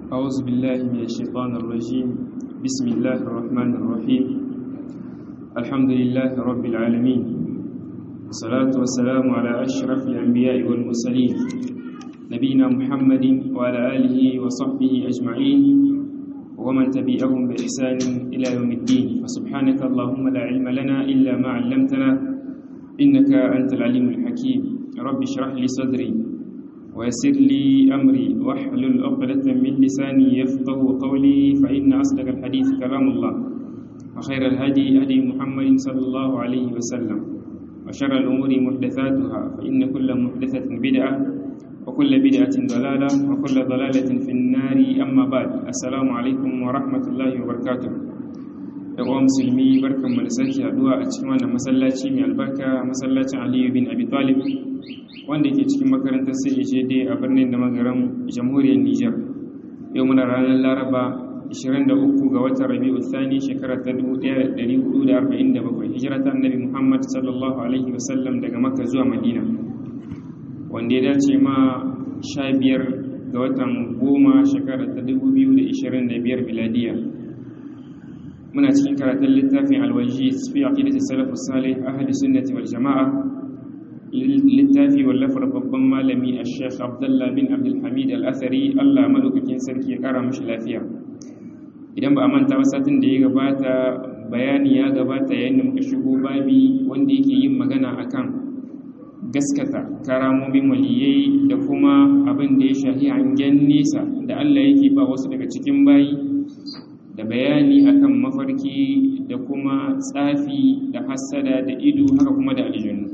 أعوذ بالله من الشيطان الرجيم بسم الله الرحمن الرحيم الحمد لله رب العالمين والصلاة والسلام على أشرف الأنبياء والمرسلين نبينا محمد وعلى آله وصحبه أجمعين ومن تبعهم بإحسان إلى يوم الدين فسبحانك اللهم لا علم لنا إلا ما علمتنا إنك أنت العليم الحكيم رب اشرح لي صدري ويسر لي أمري واحلل عقدة من لساني يفقه قولي فإن أصدق الحديث كلام الله وخير الهدي هدي محمد صلى الله عليه وسلم وشر الأمور محدثاتها فإن كل محدثة بدعة وكل بدعة ضلالة وكل ضلالة في النار أما بعد السلام عليكم ورحمة الله وبركاته yawan musulmi barkan mu da sake haduwa a cikin wannan masallaci mai albarka masallacin Aliyu bin Abi Talib wanda ke cikin makarantar CHD a birnin da magaran jamhuriyar Nijar yau muna ranar Laraba 23 ga watan Rabiul Thani shekara ta 1447 hijira ta Annabi Muhammad sallallahu alaihi wasallam daga Makka zuwa Madina wanda ya dace ma 15 ga watan goma shekara ta 2025 miladiya muna cikin karatun littafin alwajiz fi aqidati salafus salih ahli sunnati wal jamaa littafi wallafar babban malami ash-shaykh Abdullah bin Abdul Hamid al-Athari Allah madaukakin sarki ya kara mishi lafiya idan ba a manta ba satin da ya gabata bayani ya gabata yayin da muka shigo babi wanda yake yin magana akan gaskata karamomin waliyai da kuma abin da ya shahi hangen nesa da Allah yake ba wasu daga cikin bayi da bayani akan mafarki da kuma tsafi da hassada da ido haka kuma da aljanu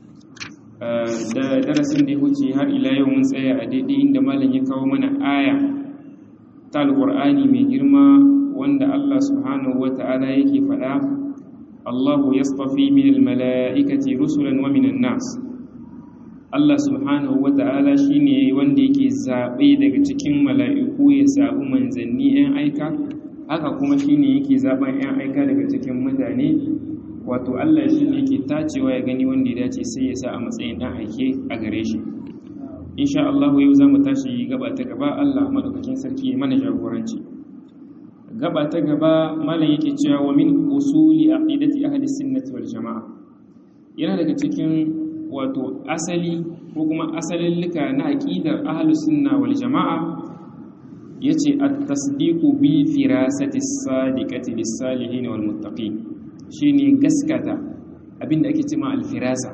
da darasin da ya wuce har ila yau mun tsaya a daidai inda malam ya kawo mana aya ta alqur'ani mai girma wanda Allah subhanahu wata'ala yake faɗa Allahu yastafi min almala'ikati rusulan wa minan nas Allah subhanahu wata'ala shine wanda yake zabe daga cikin mala'iku ya zabi manzanni 'yan aika haka kuma shine yake zaben 'yan aika daga cikin mutane wato Allah shi ne yake tacewa ya gani wanda ya dace sai ya sa a matsayin ɗan aike a gare shi insha Allah yau za mu tashi gaba ta gaba Allah madaukakin sarki ya mana jagoranci gaba ta gaba malam yake cewa wa min usuli aqidati ahli sunnati wal jamaa yana daga cikin wato asali ko kuma asalin lika na aqidar ahli sunna wal jamaa yace at-tasdiqu bi firasati as-sadiqati lis-salihin wal muttaqin shine gaskata abinda ake cewa al-firasa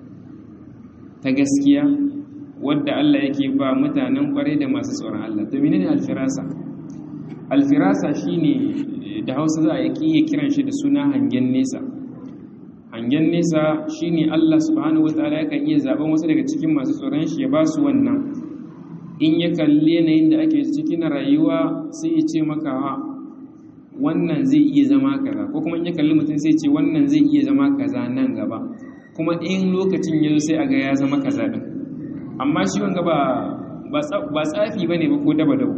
ta gaskiya wadda Allah yake ba mutanen kware da masu tsoron Allah to menene al-firasa al-firasa shine da Hausa za a yi kiran shi da suna hangen nesa hangen nesa shine Allah subhanahu wataala yakan iya zaben wasu daga cikin masu tsoron shi ya ba su wannan in ya kalli yanayin da ake ciki na rayuwa sai ya ce maka wannan zai iya zama kaza ko kuma in ya kalli mutum sai ce wannan zai iya zama kaza nan gaba kuma in lokacin ya zo sai a ga ya zama kaza din amma shi wanga ba ba tsafi bane ba ko daba dabo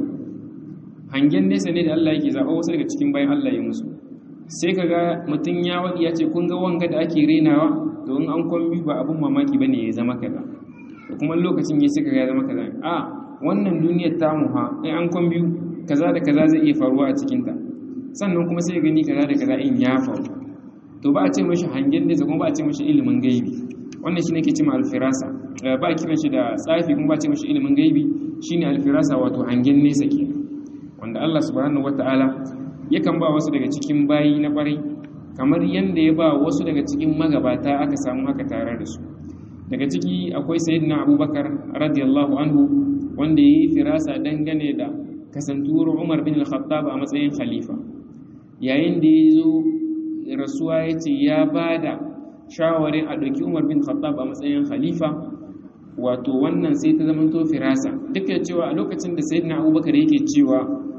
hangen nesa ne da Allah yake zaba wasu daga cikin bayan Allah ya musu sai kaga mutum ya wadi ya ce kun ga wanga da ake renawa to in an kwambi ba abun mamaki bane ya zama kaza da kuma lokacin ya sai kaga ya zama kaza a wannan duniyar tamu ha in an kwan biyu kaza da kaza zai iya faruwa a cikinta sannan kuma sai gani kaza da kaza in ya faru to ba a ce mashi hangen nesa kuma ba a ce mashi ilimin gaibi wannan shi ne ke cima alfirasa ba a kiran shi da tsafi kuma ba a ce mashi ilimin gaibi shine alfirasa wato hangen nesa ke wanda Allah subhanahu wataala yakan ba wasu daga cikin bayi na kwarai kamar yanda ya ba wasu daga cikin magabata aka samu haka tare da su daga ciki akwai sayyidina abubakar radiyallahu anhu wanda ya yi firasa dangane da kasantuwar umar bin al-khattab a matsayin khalifa yayin da ya zo rasuwa ya ce ya ba da shawarin a ɗauki umar bin khattab a matsayin khalifa wato wannan sai ta zamanto firasa duk da cewa a lokacin da sayyidina abubakar yake cewa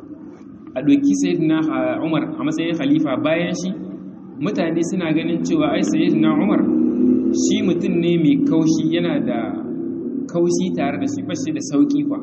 a ɗauki sayyidina umar a matsayin khalifa bayan shi mutane suna ganin cewa ai sayyidina umar shi mutum ne mai kaushi yana da kaushi tare da shi bashi da sauki kwa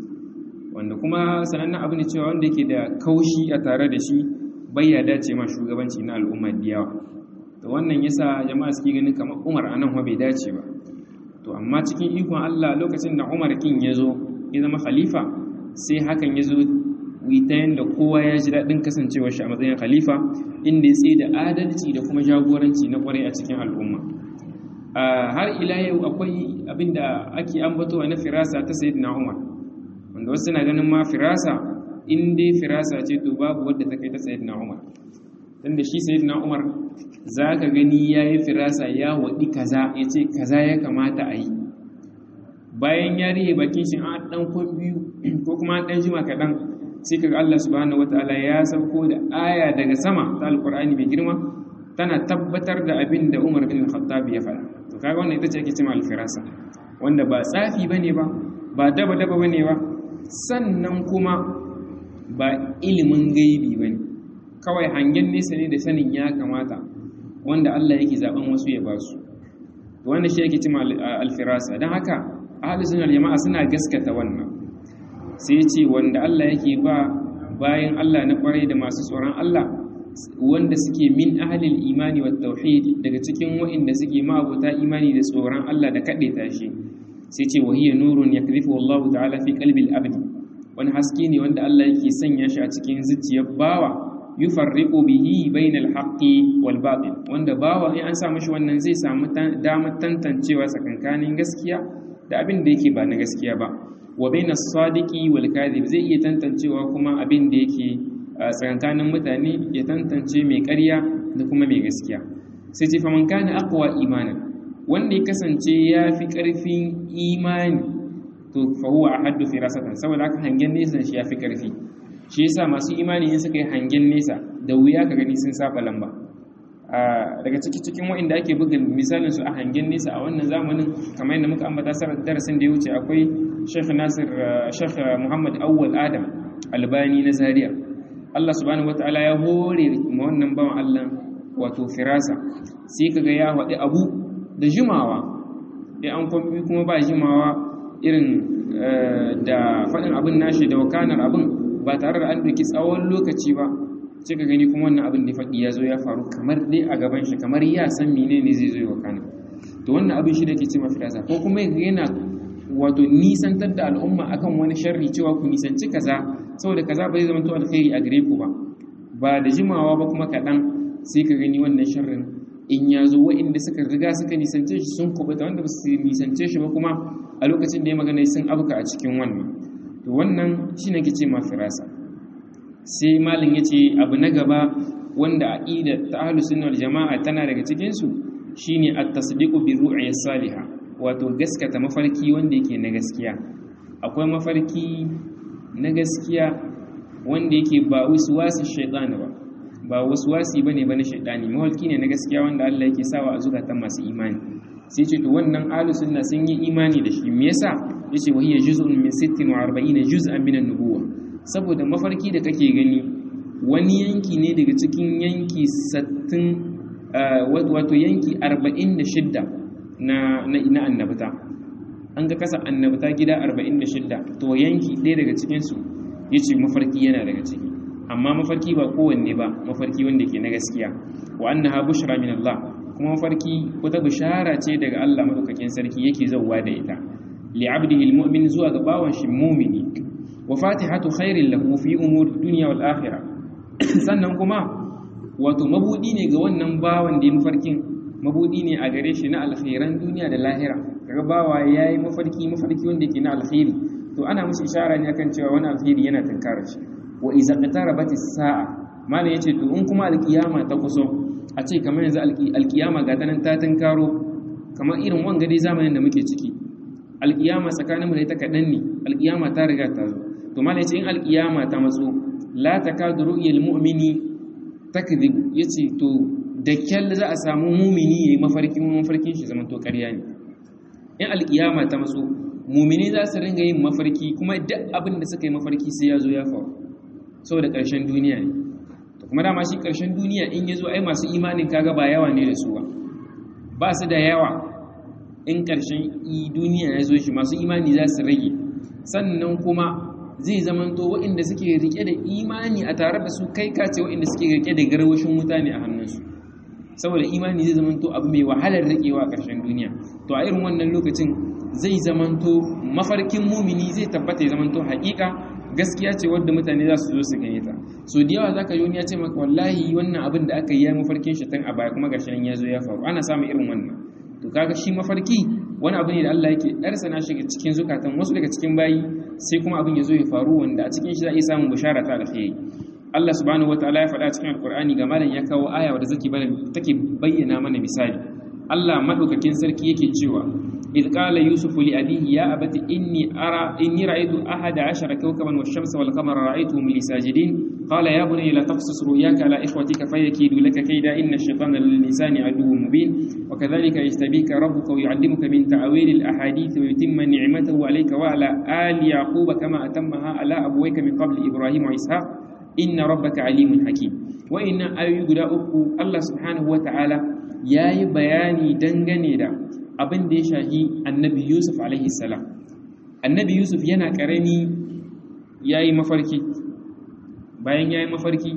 wanda kuma sanannen abu ne cewa wanda yake da kaushi a tare da shi bai ya dace ma shugabanci na al'ummar da yawa to wannan yasa jama'a suke ganin kamar Umar anan bai dace ba to amma cikin ikon Allah lokacin da Umar kin ya zo ya zama khalifa sai hakan ya zo ta yanda kowa ya ji daɗin kasancewar shi a matsayin khalifa inda ya tsaye da adalci da kuma jagoranci na kwarai a cikin al'umma har ila yau akwai abinda ake ambatowa na firasa ta sayyidina Umar wanda wasu na ganin ma firasa in dai firasa ce to babu wadda ta kai ta sayyidina Umar tunda shi sayyidina Umar zaka gani yayi firasa ya wadi kaza yace kaza ya kamata a yi bayan ya rihe bakin shi an dan kon biyu ko kuma an dan jima kaɗan sai kaga Allah subhanahu wataala ya sauko da aya daga sama ta alqur'ani mai girma tana tabbatar da abin da Umar bin Khattab ya faɗa to kaga wannan ita ce ake cewa al-firasa wanda ba tsafi bane ba ba daba daba bane ba sannan kuma ba ilimin gaibi bane kawai hangen nesa ne da sanin ya kamata wanda Allah yake zaben wasu ya ba su to wannan shi yake cewa al-firasa dan haka ahlus sunna jama'a suna gaskata wannan sai ce wanda Allah yake ba bayan Allah na kwarai da masu tsoron Allah wanda suke min ahlil imani wa tauhid daga cikin wa'inda suke ma'abuta imani da tsoron Allah da kaɗe tashi sai ce wa hiya nurun yakrifu Allah ta'ala fi qalbi al-abd wani haske ne wanda Allah yake sanya shi a cikin zuciyar bawa yufarriqu bihi bainal haqqi wal batil wanda bawa in an sa mishi wannan zai samu damar tantancewa tsakankanin gaskiya da abin da yake ba na gaskiya ba wa baina sadiqi wal kadhib zai iya tantancewa kuma abin da yake tsakankanin mutane ya tantance mai ƙarya da kuma mai gaskiya sai ce faman kana aqwa imanan wanda ya kasance ya fi ƙarfin imani to fa huwa ahaddu firasatan saboda haka hangen nesa shi ya fi ƙarfi shi yasa masu imani in suka yi hangen nesa da wuya ka gani sun saba lamba daga ciki cikin wa'inda ake buga misalin su a hangen nesa a wannan zamanin kamar yadda muka ambata darasin da ya wuce akwai Sheikh Nasir Sheikh Muhammad Awwal Adam Albani na Zaria Allah subhanahu wataala ya hore ma wannan bawan Allah wato firasa sai kaga ya wadi abu da jimawa da an kwambi kuma ba jimawa irin da faɗin abin nashi da wakanar abin ba tare da an ɗauki tsawon lokaci ba sai ka gani kuma wannan abin da faɗi ya zo ya faru kamar dai a gaban shi kamar ya san mene ne zai zo ya wakana to wannan abin shi da ke ce mafirasa ko kuma yana wato nisantar da al'umma akan wani sharri cewa ku nisanci kaza saboda kaza ba zai zama to alkhairi a gare ku ba ba da jimawa ba kuma kaɗan sai ka gani wannan sharrin in ya zo wa'inda suka riga suka nisance shi sun kubuta wanda ba su nisance shi ba kuma a lokacin da ya magana sun abuka a cikin wannan to wannan shi ne ke ce mafirasa sai malin ya ce abu na gaba wanda aƙida ta ahlus sunnah jama'a tana daga cikin su shine at-tasdiqu bi ru'ya salihah wato gaskata mafarki wanda yake na gaskiya akwai mafarki na gaskiya wanda yake ba waswasi shaytan ba ba waswasi bane ba na shaytani mafarki ne na gaskiya wanda Allah yake sawa a zukatan masu imani sai ce to wannan ahlus sunna sun yi imani da shi me yasa yace wa hiya juz'un min 46 juz'an min an-nubuwah saboda mafarki da kake gani wani yanki ne daga cikin yanki 60 wato yanki 46 na na annabta an ga kasa annabta gida 46 to yanki ɗaya daga cikin su yace mafarki yana daga ciki amma mafarki ba kowanne ba mafarki wanda ke na gaskiya wa annaha bushra min Allah kuma mafarki wata bishara ce daga Allah madaukakin sarki yake zauwa da ita li abdihi almu'min zuwa ga bawan shi mu'mini wa fatihatu khairin lahu fi umuri dunya wal akhirah sannan kuma wato mabudi ne ga wannan bawan da ya mafarkin mabudi ne a gare shi na alkhairan duniya da lahira kaga bawa yayi mafarki mafarki wanda yake na alkhairi to ana mushi ishara ne akan cewa wani alkhairi yana tunkarar shi wa iza qatarabat as-sa'a malam yace to in kuma alkiyama ta kuso a ce kamar yanzu alkiyama ga tanan ta tunkaro kamar irin wanga dai zamanin da muke ciki alkiyama tsakaninmu da ita kaɗan ne alkiyama ta riga ta zo to malam yace in alkiyama ta matso la takadu ru'yal mu'mini takdhib yace to da kyal za a samu mumini yayi mafarkin mafarkin shi zaman to ƙarya ne in alkiyama ta matso mumini za su ringa yin mafarki kuma duk abin da suka yi mafarki sai ya zo ya faru saboda ƙarshen duniya ne to kuma dama shi ƙarshen duniya in ya zo ai masu imanin kaga ba yawa ne da su ba ba su da yawa in ƙarshen duniya ya zo shi masu imani za su rage sannan kuma zai zamanto waɗanda suke rike da imani a tare da su kai kace waɗanda suke rike da garwashin wuta ne a hannunsu saboda imani zai zamanto abu mai wahalar rikewa a ƙarshen duniya to a irin wannan lokacin zai zamanto mafarkin mumini zai tabbata ya zamanto haƙiƙa gaskiya ce wadda mutane za su zo su gane ta so da yawa zaka yi wani ya ce maka wallahi wannan abin da aka yi ya mafarkin shi tun a baya kuma gashi nan ya zo ya faru ana samun irin wannan to kaga shi mafarki wani abu ne da Allah yake ɗarsana shi cikin zukatan wasu daga cikin bayi sai kuma abin ya zo ya faru wanda a cikin shi za a iya samun bishara ta alkhairi Allah subhanahu wataala ya faɗa cikin alkur'ani ga malam ya kawo aya wadda take bayyana mana misali Allah madaukakin sarki yake cewa إذ قال يوسف لأبيه يا أبت إني أرى إني رأيت أحد عشر كوكبا والشمس والقمر رأيتهم لي ساجدين قال يا بني لا تقصص رؤياك على إخوتك فيكيدوا لك كيدا إن الشيطان للإنسان عدو مبين وكذلك يجتبيك ربك ويعلمك من تعويل الأحاديث ويتم نعمته عليك وعلى آل يعقوب كما أتمها على أبويك من قبل إبراهيم وإسحاق إن ربك عليم حكيم وإن أيقول الله سبحانه وتعالى يا بياني دنغني دا abin da ya shahi annabi yusuf alaihi salam annabi yusuf yana karami ya yi mafarki bayan ya yi mafarki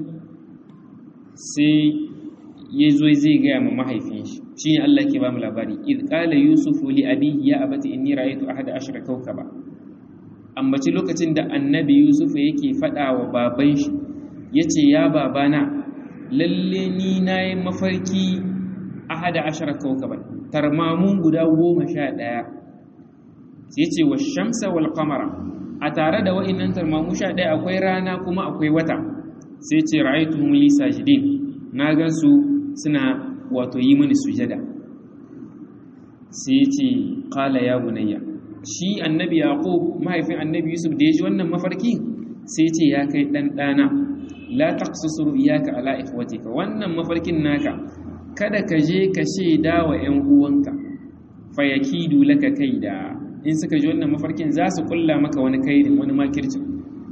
sai ya zo zai gaya ma mahaifin shi shi ne allah ke ba mu labari id qala yusuf li abihi ya abati inni ra'aytu ahada ashra kawkaba ambaci lokacin da annabi yusuf yake faɗa wa baban shi yace ya babana lalle ni nayi mafarki ahada ashara kawkaban tarmamun guda goma sha ɗaya sai ce wa shamsa wal qamara a tare da wa'innan tarmamu sha ɗaya akwai rana kuma akwai wata sai ce ra'aytuhum li sajidin na gan su suna wato yi mini sujada sai ce qala ya bunayya shi annabi yaqub mahaifin annabi yusuf da ya ji wannan mafarki sai ce ya kai dan dana la taqsus ru'yaka ala ikhwatika wannan mafarkin naka kada ka je ka shaida wa ‘yan uwanka fayakidu laka kai da in suka ji wannan mafarkin za su kulla maka wani kaidin wani makircin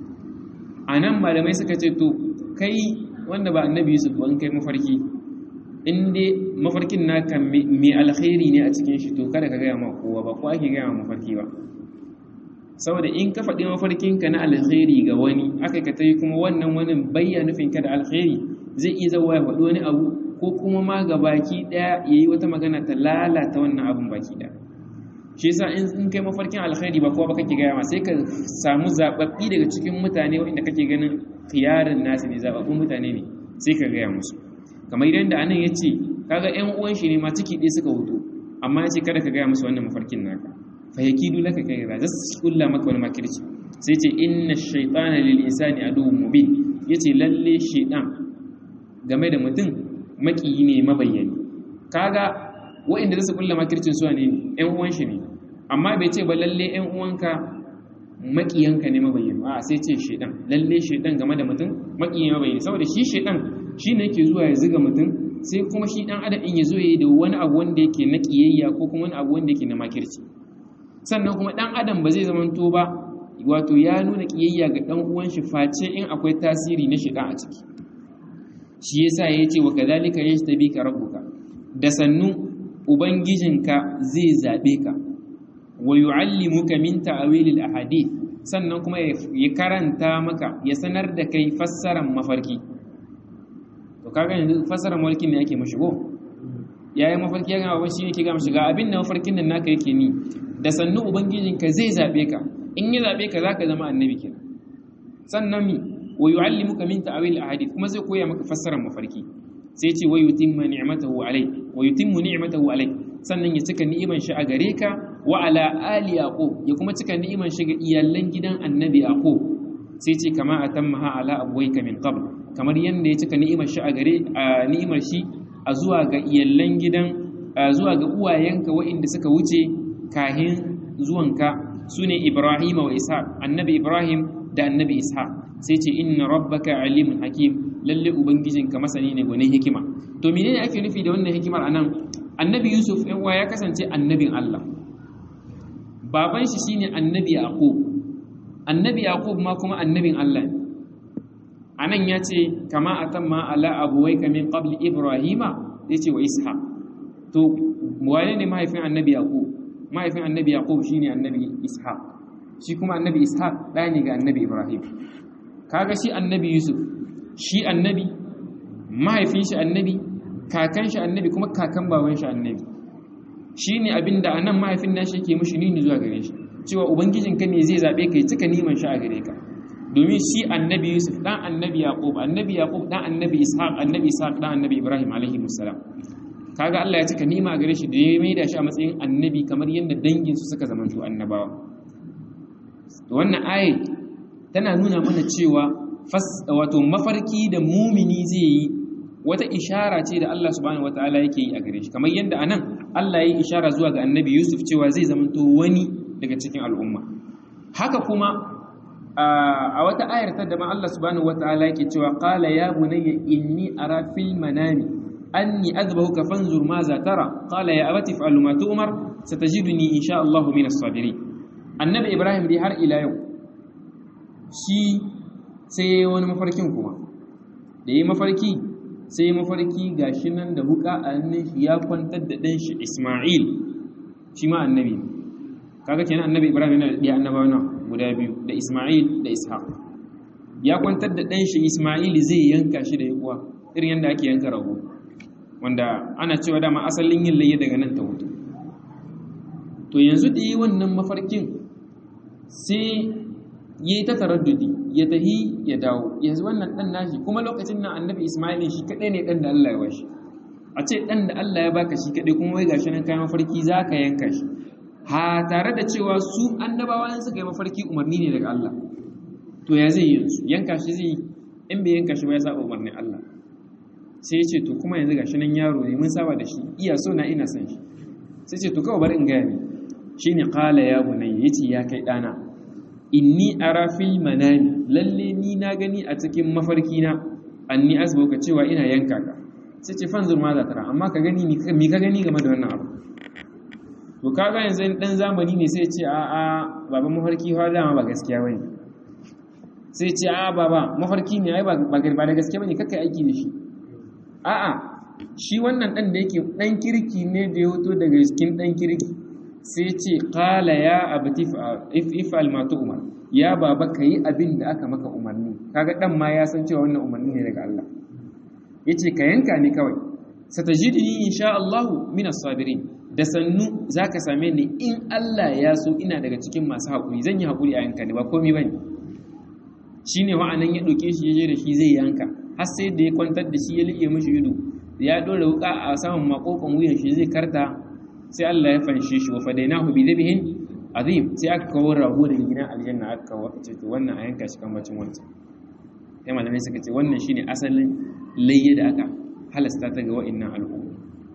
a nan malamai suka ce to kai wanda ba annabi yusuf ban kai mafarki in dai mafarkin naka mai alkhairi ne a cikin shi to kada ka gaya ma kowa ba ko ake gaya ma mafarki ba saboda in ka faɗi mafarkinka na alkhairi ga wani aka ka tayi kuma wannan wani bayya nufinka da alkhairi zai iya zawa ya faɗi wani abu ko kuma ma ga baki ɗaya ya yi wata magana ta lalata wannan abin baki ɗaya shi yasa in kai mafarkin alkhairi ba kowa ba kake gaya ma sai ka samu zaɓaɓɓi daga cikin mutane wanda kake ganin khiyarin nasu ne zaɓaɓɓun mutane ne sai ka gaya musu kamar idan da anan ya ce kaga ƴan uwan shi ne ma ciki ɗaya suka hutu amma ya ce kada ka gaya musu wannan mafarkin naka fa yakidu laka kai ra zasu kulla maka wani makirci sai ce inna shaytana lil insani aduwwun mubin yace lalle shaytan game da mutum makiyi ne mabayyani kaga wa'inda zasu kulla makircin su ne ƴan uwan shi ne amma bai ce ba lalle ƴan uwanka makiyanka ne mabayyani a sai ce shaytan lalle shaytan game da mutum makiyi mabayyani saboda shi shaytan shine yake zuwa ya zuga mutum sai kuma shi dan adam in ya zo yayi da wani abu wanda yake na kiyayya ko kuma wani abu wanda yake na makirci sannan kuma ɗan adam ba zai zamanto ba wato ya nuna ƙiyayya ga ɗan uwan shi face in akwai tasiri na shiga a ciki shi yasa ya ce wa kadhalika yashtabika rabbuka da sannu ubangijinka zai zabe ka wa yu'allimuka min ta'wilil ahadith sannan kuma ya karanta maka ya sanar da kai fassaran mafarki to kaga yanzu fassaran mafarki ne ake mashigo yayin mafarki ya gama shi ne ke gama shiga abin da mafarkin nan naka yake ni da sannu ubangijinka zai zaɓe ka in ya zaɓe ka za ka zama annabi ke sannan mi wa yu'allimuka min ta'wil ahadith kuma zai koya maka fassarar mafarki sai ce wa yutimma ni'matahu alai wa yutimmu ni'matahu alai sannan ya cika ni'iman shi a gare ka wa ala ali yaqub ya kuma cika ni'iman shi ga iyalan gidan annabi yaqub sai ce kama atammaha ala abwayka min qabl kamar yanda ya cika ni'imar shi a gare ni'imar shi a zuwa ga iyalan gidan zuwa ga uwayenka waɗanda suka wuce kahin zuwanka su ne Ibrahim wa Ishaq annabi Ibrahim da annabi Ishaq sai ce inna rabbaka alimun hakim lalle ubangijinka masani ne gwanin hikima to menene ake nufi da wannan hikimar anan annabi Yusuf ɗan ya kasance annabin Allah baban shi shine annabi Yaqub annabi Yaqub ma kuma annabin Allah ne anan ya ce kama atamma ala abuwaika min qabli Ibrahima yace wa Ishaq to wane ne mahaifin annabi Yaqub mahaifin annabi yaqub shine annabi ishaq shi kuma annabi ishaq ɗa ne ga annabi ibrahim kaga shi annabi yusuf shi annabi mahaifin shi annabi kakan shi annabi kuma kakan baban shi annabi shine abinda anan mahaifin nashi yake mishi nuni zuwa gare shi cewa ubangijinka ne zai zabe kai cika niman shi a gare ka domin shi annabi yusuf dan annabi yaqub annabi yaqub dan annabi ishaq annabi ishaq dan annabi ibrahim alaihi musallam kaga Allah ya cika nima gare shi da ya maida shi a matsayin annabi kamar yadda dangin su suka zamanto annabawa to wannan ayi tana nuna mana cewa wato mafarki da mumini zai yi wata ishara ce da Allah subhanahu wataala yake yi a gare shi kamar yadda anan Allah ya yi ishara zuwa ga annabi Yusuf cewa zai zamanto wani daga cikin al'umma haka kuma a wata ayar ta daban Allah subhanahu wataala yake cewa qala ya bunayya inni ara fil manami anni adbahuka fanzur ma za tara qala ya abati fa'al ma tu'mar satajiduni insha Allah min as-sabirin annabi Ibrahim dai har ila yau shi sai wani mafarkin kuma da yi mafarki sai mafarki gashi nan da wuka a hannun shi ya kwantar da ɗan shi Ismail shi ma annabi kaga kenan annabi Ibrahim yana da ɗiya annabawa na guda biyu da Ismail da Ishaq ya kwantar da ɗan shi Ismail zai yanka shi da yakuwa irin yadda ake yanka rago wanda ana cewa dama asalin yin layya daga nan ta hutu to yanzu da yi wannan mafarkin sai yi ta taraddudi ya tahi ya dawo yanzu wannan dan nashi kuma lokacin nan annabi Ismail shi kadai ne dan da Allah ya bashi a ce dan da Allah ya baka shi kadai kuma wai gashi nan kayan mafarki zaka yanka shi ha tare da cewa su annabawa in suka yi mafarki umarni ne daga Allah to ya zai yanzu yanka shi zai in bai yanka shi ba ya saba umarnin Allah sai ya ce to kuma yanzu gashi nan yaro ne mun saba da shi iya so na ina son shi sai ce to kawai bari in gaya ne shine qala ya bunayya yace ya kai dana inni ara fil manami lalle ni na gani a cikin mafarki na anni azbauka cewa ina yanka ka sai ce fanzur ma za tara amma ka gani mi ka gani game da wannan abu to kaga yanzu dan zamani ne sai ce a a baba mafarki fa dama ba gaskiya bane sai ce a baba mafarki ne ai ba ba da gaskiya bane kakkai aiki da shi a a shi wannan dan da yake dan kirki ne da ya hoto daga cikin dan kirki sai ce qala ya abati if'al ma tu'mar ya baba kai abin da aka maka umarni kaga dan ma ya san cewa wannan umarni ne daga Allah yace ka yanka ni kawai satajidni insha Allah min as-sabirin da sannu zaka same ni in Allah ya so ina daga cikin masu hakuri zan yi hakuri a yanka ne ba komai bane shine wa'anan ya doke shi yaje da shi zai yanka har sai da ya kwantar da shi ya liƙe mishi ido ya dora wuka a saman makokon wuyan shi zai karta sai Allah ya fanshe shi wa fadainahu bi dhabhin azim sai aka kawo rago daga gidan aljanna aka kawo aka ce to wannan a yanka shi kan bacin wancan sai malamai suka ce wannan shine asalin layya da aka halasta ta ga wa'annan al'umma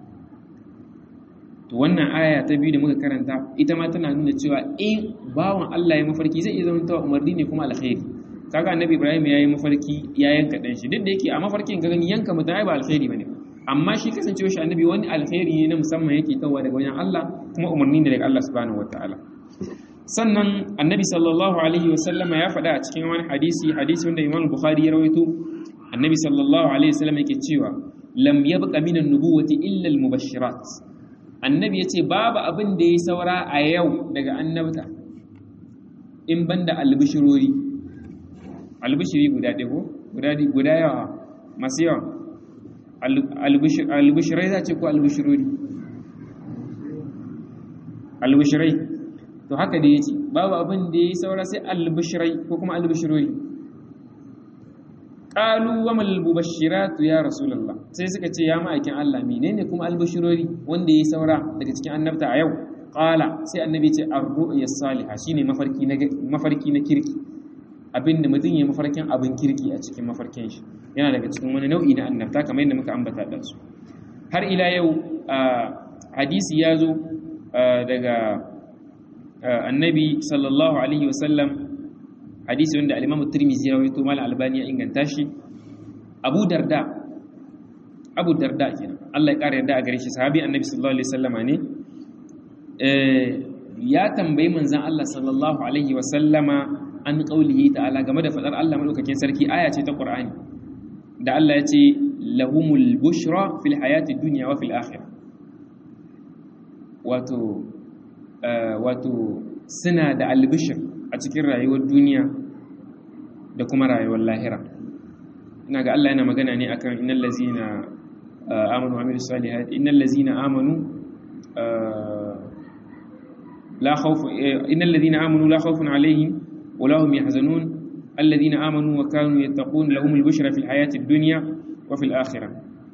to wannan aya ta biyu da muka karanta ita ma tana nuna cewa in bawan Allah ya mafarki zai iya zama umarni ne kuma alkhairi kaga annabi Ibrahim ya yi mafarki ya yanka dan shi duk da yake a mafarkin ka gani yanka mutum ba alkhairi bane amma shi kasancewa shi annabi wani alkhairi ne na musamman yake tawa daga wajen Allah kuma umarni ne daga Allah subhanahu wataala sannan annabi sallallahu alaihi wasallam ya faɗa a cikin wani hadisi hadisi wanda Imam Bukhari ya rawaito annabi sallallahu alaihi wasallam yake cewa lam yabqa min an-nubuwati illa al-mubashirat annabi yace babu abin da ya saura a yau daga annabta in banda albishirori albishiri guda ɗaya ko guda guda yawa masu yawa albishirai za ce ko albishirori albishirai to haka da ya ce babu abin da ya yi saura sai albishirai ko kuma albishirori ƙalu wa malbubashiratu ya rasulallah sai suka ce ya ma'aikin Allah menene kuma albishirori wanda ya yi saura daga cikin annabta a yau ƙala sai annabi ce ar-ru'ya salihah shine mafarki na mafarki na kirki abinda mutum ya mafarkin abin kirki a cikin mafarkin shi yana daga cikin wani nau'i na annabta kamar yadda muka ambata da su har ila yau hadisi ya zo daga annabi sallallahu alaihi wasallam hadisi wanda al-imam tirmidhi ya rawaito mal albani ya inganta shi abu darda abu darda kenan Allah ya kare yarda a gare shi sahabi annabi sallallahu alaihi wasallama ne ya tambayi manzon Allah sallallahu alaihi wasallama an qaulihi ta'ala game da fadar Allah madaukakin sarki aya ce ta Qur'ani da Allah ya ce lahumul bushra fil hayati dunya wa fil akhirah wato wato suna da albishir a cikin rayuwar duniya da kuma rayuwar lahira ina ga Allah yana magana ne akan innal ladzina amanu wa amilus salihati innal ladzina amanu la khawf innal ladzina amanu la khawfun alaihim wa lahum yahzanun alladhina amanu wa kanu yattaqun lahumul bushra fil hayati dunya wa fil akhirah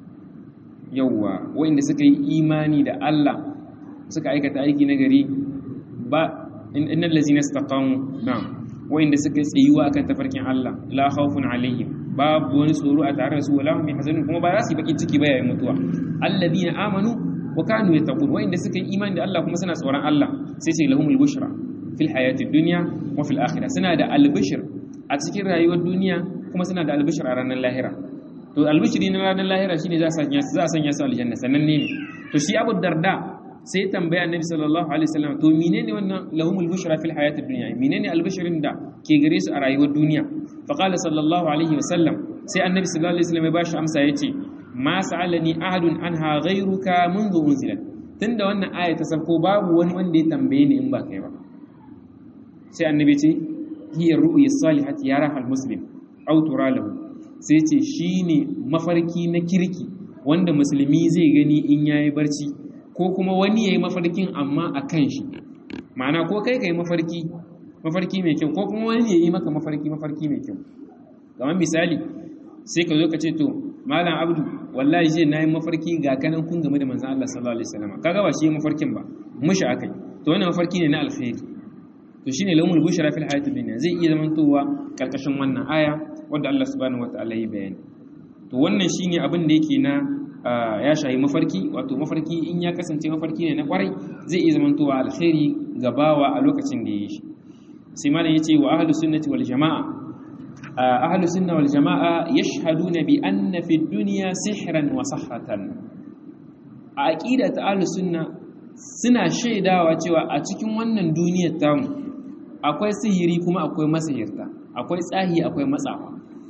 yawwa wanda suka yi imani da Allah suka aikata aiki na gari ba innal ladzina istaqamu na'am wanda suka tsayuwa akan tafarkin Allah la khawfun alaihim babu wani tsoro a tare da su wala hum yahzanun kuma ba za su yi bakin ciki ba yayin mutuwa alladhina amanu wa kanu yattaqun wanda suka yi imani da Allah kuma suna tsoron Allah sai ce lahumul bushra fil hayati dunya wa fil akhirah suna da albishir a cikin rayuwar duniya kuma suna da albishir a ranar lahira to albishiri na ranar lahira shine za a sanya su za a sanya su aljanna sannan ne to shi Abu Darda sai tambaya Annabi sallallahu alaihi wasallam to menene wannan lahumul bushra fil hayatid dunya menene albishirin da ke gare su a rayuwar duniya fa qala sallallahu alaihi wasallam sai Annabi sallallahu alaihi wasallam ya bashi amsa yace ma sa'alani ahadun anha ghayruka منذ unzilat tunda wannan aya ta sauko babu wani wanda ya tambaye ni in ba kai ba sai Annabi ce hiya ru'ya salihati yaraha al-muslim aw tura lahu sai ce shi ne mafarki na kirki wanda musulmi zai gani in ya yi barci ko kuma wani ya yi mafarkin amma a kan shi ma'ana ko kai ka yi mafarki mafarki mai kyau ko kuma wani ya yi maka mafarki mafarki mai kyau kamar misali sai ka zo ka ce to malam abdu wallahi je na yi mafarki ga kanan kun game da manzan Allah sallallahu alaihi wasallam kaga ba shi mafarkin ba mushi akai to wannan mafarki ne na alkhairi to shine lawmul bushra fil hayatid dunya zai iya zamantowa karkashin wannan aya wanda Allah subhanahu wataala ya bayani to wannan shine abin da yake na ya shayi mafarki wato mafarki in ya kasance mafarki ne na kwarai zai iya zamantowa alkhairi ga bawa a lokacin da ya yi shi sai malam yace wa ahlus sunnati wal jamaa ahlus sunna wal jamaa yashhaduna bi anna fi dunya sihran wa sahratan a aqidat ahlus sunna suna shaidawa cewa a cikin wannan duniyar tamu akwai sihiri kuma akwai masihirta akwai tsahi akwai matsawa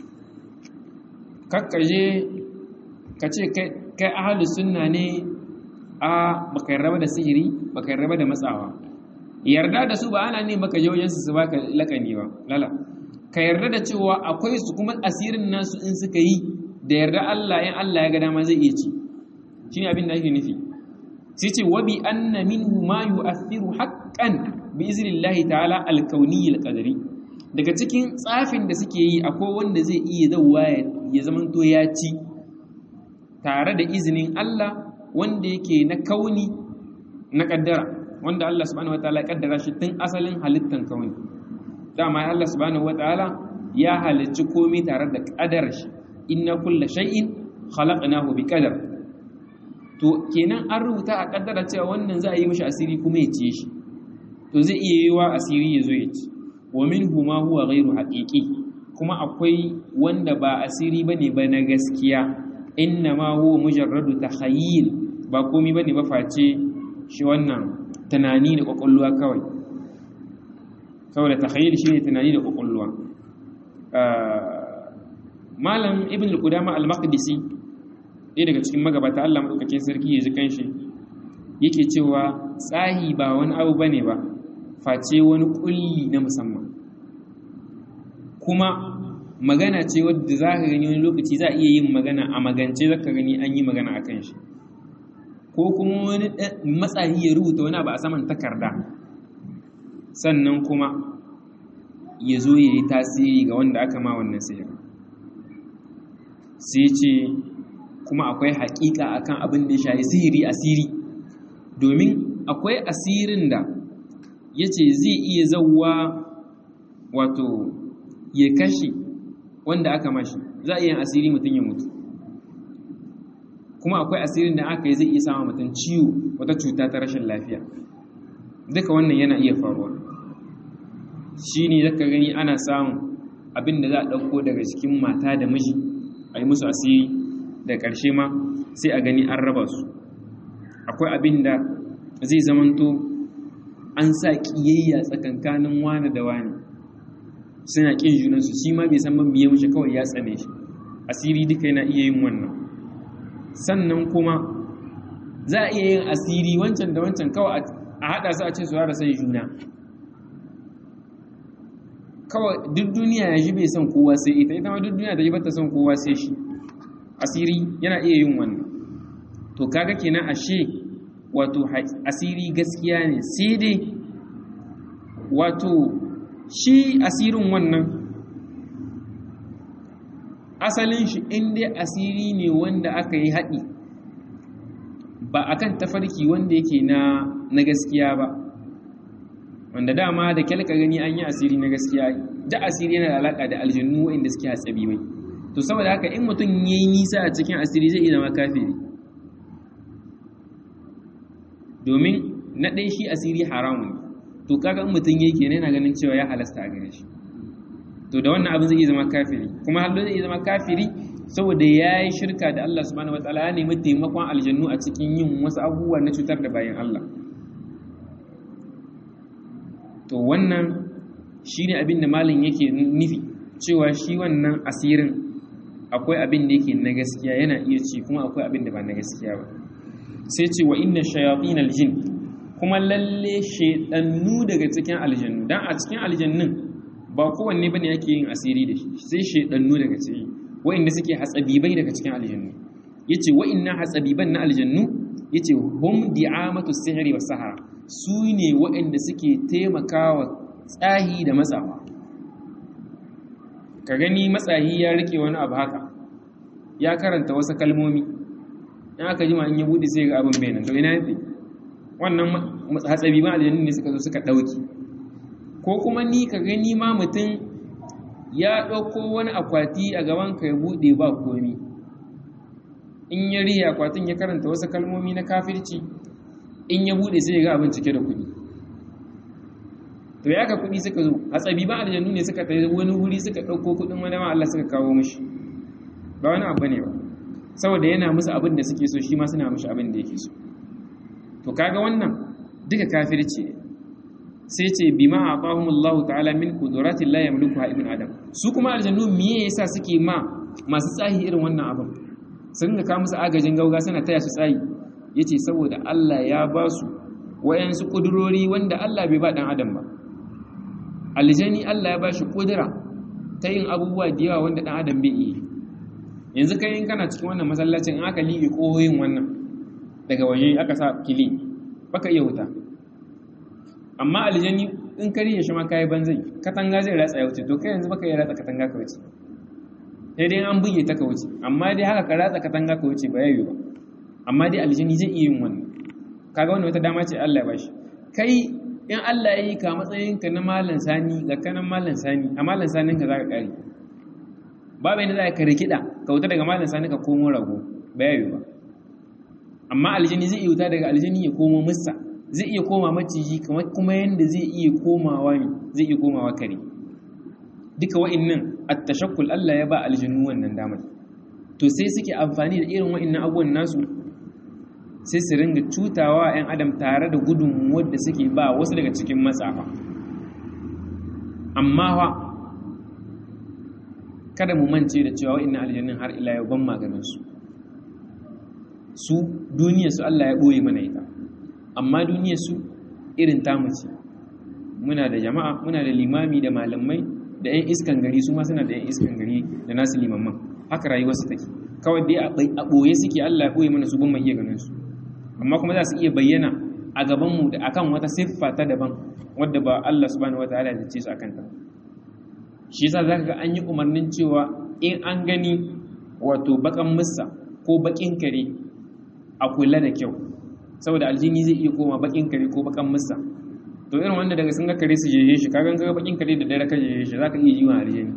kakkaje ka ce kai ahalus sunna ne a baka yarda da sihiri baka yarda da matsawa yarda da su ba ana ne baka je wajen su su baka lakani ba lala ka yarda da cewa akwai su kuma asirin nasu in suka yi da yarda Allah in Allah ya ga dama zai iya ci shine abin da ake nufi sai ce wa bi anna minhu ma yu'athiru haqqan bi iznillahi ta'ala al-kawniyyi al-qadari daga cikin tsafin da suke yi akwai wanda zai iya zauwa ya zamanto ya ci tare da izinin Allah wanda yake na kauni na kaddara wanda Allah subhanahu wataala ya kaddara shi tun asalin halittan kauni dama Allah subhanahu wataala ya halicci komai tare da kadar shi inna kulla shay'in khalaqnahu bi qadar to kenan an rubuta a kaddara cewa wannan za a yi mishi asiri kuma ya ciye shi to zai iya yiwa asiri ya zo ya ci wa minhu ma huwa ghairu haqiqi kuma akwai wanda ba asiri bane ba na gaskiya inna ma huwa mujarradu takhayyul ba komai bane ba face shi wannan tunani da kokolluwa kawai saboda takhayyul shine tunani da kokolluwa malam ibn al-qudama al-maqdisi ɗaya daga cikin magabata Allah madaukakin sarki ya ji kanshi yake cewa tsahi ba wani abu bane ba face wani kulli na musamman kuma magana ce wadda za ka gani wani lokaci za a iya yin magana a magance za ka gani an yi magana a kan shi ko kuma wani matsayi ya rubuta wani abu a saman takarda sannan kuma ya zo ya yi tasiri ga wanda aka ma wannan sihir sai ce kuma akwai haƙiƙa akan abin da ya shayi sihiri asiri domin akwai asirin da ya ce zai iya zauwa wato ya kashe wanda aka mashi za a iya asiri mutum ya mutu kuma akwai asirin da aka yi zai iya sama mutum ciwo wata cuta ta rashin lafiya duka wannan yana iya faruwa shi ne zaka gani ana samun abin da za a ɗauko daga cikin mata da miji a yi musu asiri da ƙarshe ma sai a gani an raba su akwai abin da zai zamanto an sa ƙiyayya tsakankanin wane da wane suna ƙin junansu shi ma bai san ban biye mashi kawai ya tsane shi asiri duka yana iya yin wannan sannan kuma za a iya yin asiri wancan da wancan kawai a haɗa su a ce su rasa sai juna kawai duk duniya ya ji bai son kowa sai ita ita ma duk duniya da ji bata son kowa sai shi asiri yana iya yin wannan to kaga kenan ashe wato asiri gaskiya ne sai dai wato shi asirin wannan asalin shi in dai asiri ne wanda aka yi haɗi ba akan tafarki wanda yake na na gaskiya ba wanda dama da kyalka gani an yi asiri na gaskiya da asiri yana da alaka da aljannu wanda suke hatsabi mai to saboda haka in mutum ya yi nisa a cikin asiri zai iya zama kafiri domin na ɗaya shi asiri haramun ne to kaga in mutum ya yi kenan yana ganin cewa ya halasta a gare shi to da wannan abin zai iya zama kafiri kuma hallo zai iya zama kafiri saboda ya yi shirka da Allah subhanahu wataala ya nemi taimakon aljannu a cikin yin wasu abubuwa na cutar da bayan Allah to wannan shi ne abin da malin yake nufi cewa shi wannan asirin akwai abin da yake na gaskiya yana iya ci kuma akwai abin da ba na gaskiya ba sai ce wa inna shayatin aljin kuma lalle shedannu daga cikin aljannu dan a cikin aljannun ba kowanne bane yake yin asiri da shi sai shedannu daga ciki wa'inda suke hatsabibai daga cikin aljannu yace wa'inna hatsabiban na aljannu yace hum di'amatu sihri was sahara su ne wa'inda suke taimakawa tsahi da matsawa ka gani matsahi ya rike wani abu haka ya karanta wasu kalmomi in aka jima in ya bude sai ga abin bayanan to ina yafi wannan hatsabiban aljannu ne suka zo suka dauki ko kuma ni ka gani ma mutum ya ɗauko wani akwati a gaban ka ya buɗe ba komi in ya riya akwatin ya karanta wasu kalmomi na kafirci in ya buɗe sai ya ga abin cike da kuɗi to ya ka kuɗi suka zo a tsabi ba aljannu ne suka tafi wani wuri suka ɗauko kuɗin wani ma Allah suka kawo mishi ba wani abu ne ba saboda yana musu abin da suke so shi ma suna mishi abin da yake so to kaga wannan duka kafirci ne sai ce bima aqahum Allah ta'ala min qudratin la yamlikuha ibn adam su kuma aljannu miye yasa suke ma masu tsahi irin wannan abin sun ga ka musu agajin gauga suna taya su tsayi yace saboda Allah ya ba su wayansu kudurori wanda Allah bai ba dan adam ba aljani Allah ya ba shi kudura ta yin abubuwa da yawa wanda dan adam bai yi yanzu kai in kana cikin wannan masallacin in aka liƙe kohoyin wannan daga waje aka sa kili baka iya wuta amma aljani in ka riye shi ma kayi banzai katanga zai ratsa ya wuce to kai yanzu baka yi ratsa katanga ka wuce sai dai an buge ta ka wuce amma dai haka ka ratsa katanga ka wuce ba yayi ba amma dai aljani zai iya yin wannan kaga wannan wata dama ce Allah ya bashi kai in Allah ya yi ka matsayin ka na malam sani ga kanan malam sani a malam sanin ka zaka kare babu yadda za ka rikida ka wuta daga malam sani ka komo rago ba yayi ba amma aljani zai iya wuta daga aljani ya komo musa zai iya koma maciji kamar kuma yadda zai iya komawa ne zai iya komawa kare duka wa'annan at-tashakkul Allah ya ba aljannu wannan damar to sai suke amfani da irin wa'annan abubuwan nasu sai su ringa cutawa 'yan adam tare da gudunmuwar da suke ba wasu daga cikin matsafa amma fa kada mu mance da cewa wa'annan aljannun har ila yau ban maganin su su duniyar su Allah ya boye mana ita amma duniyar su irin tamu ce muna da jama'a muna da limami da malamai da 'yan iskan gari su ma suna da 'yan iskan gari da nasu limamman haka rayuwar su take kawai dai a ɓoye suke Allah ya ɓoye mana su ban mai iya ganin su amma kuma za su iya bayyana a gaban mu da akan wata siffa ta daban wadda ba Allah subhanahu wataala ya ce su akan ta shi yasa zaka ga an yi umarnin cewa in an gani wato bakan mussa ko bakin kare a kula da kyau saboda aljini zai iya koma bakin kare ko bakan musa to irin wanda daga sun ga kare su jeje shi kagan ga bakin kare da dare ka jeje shi zaka iya jiwa aljini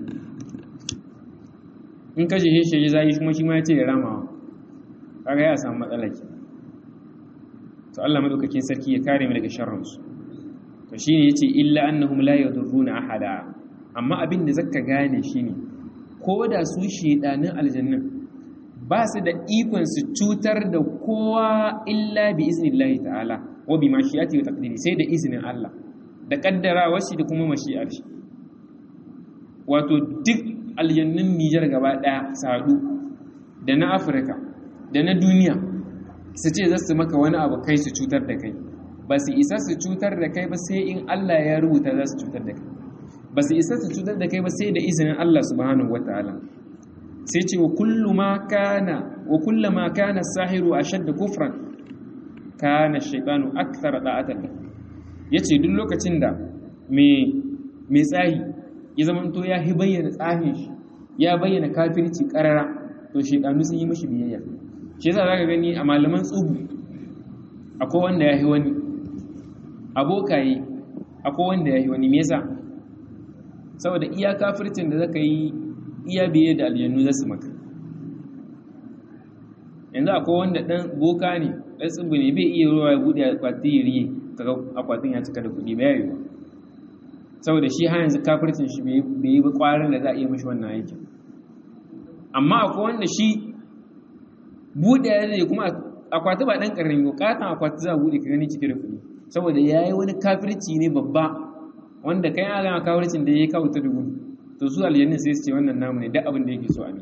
in ka jeje shi zai kuma shi ma ya ce ya ramawa kaga ya samu matsala ke to Allah madaukakin sarki ya kare mu daga sharrin su to shine yace illa annahum la yadurruna ahada amma abin da zaka gane shine ko da su shedanin aljannin ba su da ikon su cutar da kowa illa bi iznillahi ta'ala wa bi mashiyati wa taqdiri sai da izinin Allah da kaddarawa shi da kuma mashi'ar shi wato duk aljannun Nijar gaba daya sadu da na Afirka da na duniya su ce za su maka wani abu kai su cutar da kai ba su isa su cutar da kai ba sai in Allah ya rubuta za su cutar da kai ba su isa su cutar da kai ba sai da izinin Allah subhanahu wataala sai ce wa kullu ma kana wa kullu ma kana sahiru ashadda kufran kana shaytanu akthara da'atan yace duk lokacin da me me tsahi ya zamanto ya hi bayyana tsahin shi ya bayyana kafirci karara to shedanu sun yi mishi biyayya shi yasa zaka gani a malaman tsubu akwai wanda ya yi wani abokaye akwai wanda ya yi wani me yasa saboda iya kafircin da zaka yi iya biye da aljannu za su maka yanzu akwai wanda dan boka ne dan tsubu ne bai iya ruwa ya bude akwati ya riye kaga akwatin ya cika da kuɗi ba yayi ba saboda shi har yanzu kafircin shi bai yi ba kwarin da za a iya mishi wannan aikin amma akwai wanda shi bude ya zai kuma akwati ba dan karami bukatan akwati za a bude ka gani cike da kuɗi saboda yayi wani kafirci ne babba wanda kai ya gama kafircin da yayi kawo ta dubu to su aljannin sai su ce wannan namu ne duk abin da yake so a mi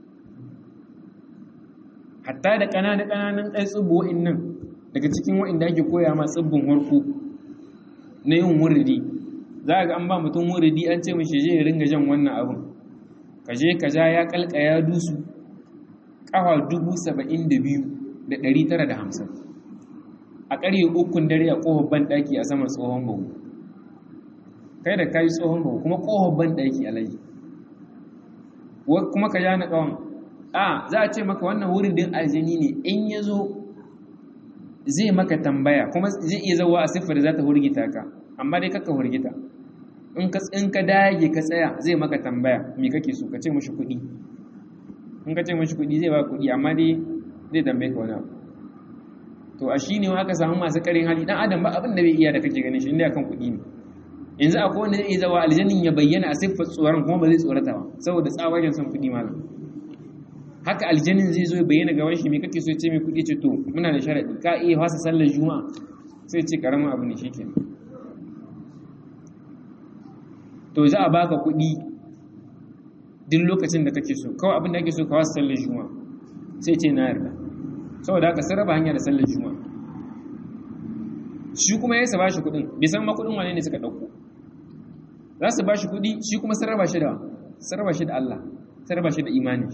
hatta da ƙananan ƙananan ɗan tsibbo nan daga cikin wa'inda ake koya ma tsibbin harko na yin wuridi za ga an ba mutum wuridi an ce mashi je ya ringa jan wannan abin ka je ka ja ya kalka ya dusu ƙafa dubu saba'in da biyu da ɗari tara da hamsin a ƙarye ukun dare a ƙofar banɗaki a saman tsohon bahu kai da kayi tsohon bahu kuma ƙofar banɗaki a layi kuma ka ja na ƙawan a za a ce maka wannan wuridin aljini ne in ya zo zai maka tambaya kuma zai iya zauwa a siffar da za ta hurgita ka amma dai kakka hurgita in ka dage ka tsaya zai maka tambaya me kake so ka ce mashi kuɗi in ka ce mashi kuɗi zai ba kuɗi amma dai zai tambaye ka wani abu to a shi ne aka samu masu ƙarin hali dan adam ba abin da bai iya da kake ganin shi inda akan kuɗi ne yanzu akwai wanda zai iya zawa aljannin ya bayyana a siffar tsoron kuma ba zai tsorata ba saboda tsawagen son kuɗi malam haka aljanin zai zo ya bayyana gaban shi me kake so ce mai kuɗi ce to muna da sharadi ka iya fasa sallar juma'a sai ce karamin abu ne shikenan to za a baka kuɗi duk lokacin da kake so kawai abin da ake so ka fasa sallar juma'a sai ce na yarda saboda haka sun raba hanya da sallar juma'a shi kuma ya ba shi kuɗin bai san ma kuɗin wane ne suka ɗauko za su ba shi kuɗi shi kuma sun raba shi da sun raba shi da Allah sun raba shi da imani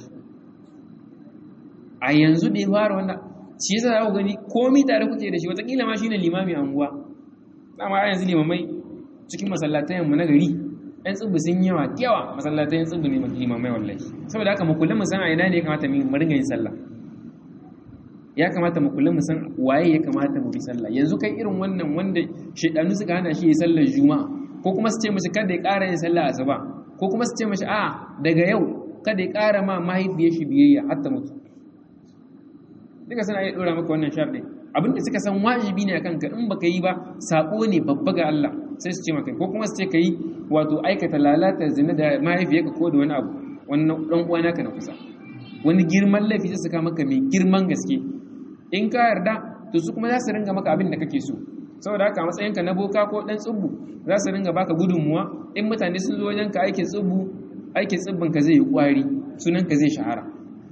a yanzu da ya fara wannan shi yasa za ku gani komi tare kuke da shi watakila ma shine limami a unguwa dama a yanzu limamai cikin masallatayen mu na gari ɗan tsibu sun yawa yawa masallatayen tsibu ne limamai wallahi saboda haka mu kula mu san a ina ne ya kamata mu ringa yin sallah ya kamata mu kula mu san waye ya kamata mu bi sallah yanzu kai irin wannan wanda shedanu suka hana shi ya sallar juma'a ko kuma su ce mishi kada ya ƙara yin sallah asuba ko kuma su ce mishi a daga yau kada ya ƙara ma mahaifiyar shi biyayya har ta mutu duka suna iya dora maka wannan sharɗi abinda suka san wajibi ne akan ka in baka yi ba sako ne babba ga Allah sai su ce maka ko kuma su ce kai wato aikata lalata zina da mahaifiyarka ko da wani abu wannan dan uwa naka na kusa wani girman laifi sai suka maka mai girman gaske in ka yarda to su kuma za su ringa maka abin da kake so saboda haka matsayinka na boka ko dan tsubbu za su ringa baka gudunmuwa in mutane sun zo wajen ka aikin tsubbu aikin tsibbin ka zai yi kwari sunan ka zai shahara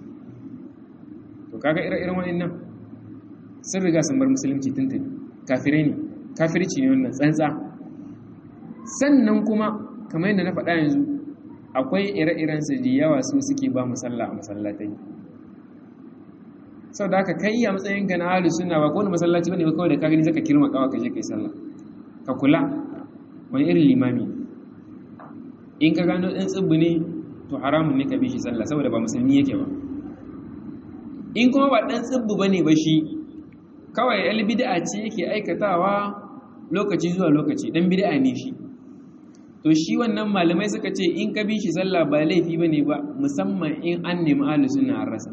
to kaga ire-iren waɗannan sun riga sun bar musulunci tuntuni kafirai ne kafirci ne wannan tsantsa sannan kuma kamar yadda na faɗa yanzu akwai ire-iren su da yawa su suke ba mu sallah a masallatai sau da aka kai a matsayinka na halu suna ba kowane masallaci bane ba kawai da ka gani zaka kirma kawa ka je kai sallah ka kula wani irin limami in ka gano ɗan tsibbi ne to haramun ne ka bi shi sallah saboda ba musulmi yake ba in kuma ba ɗan tsibbu ba ne ba shi kawai yal bid'a ce yake aikatawa lokaci zuwa lokaci ɗan bid'a ne shi to shi wannan malamai suka ce in ka bi shi sallah ba laifi ba ne ba musamman in an nemi ahlus sunna an rasa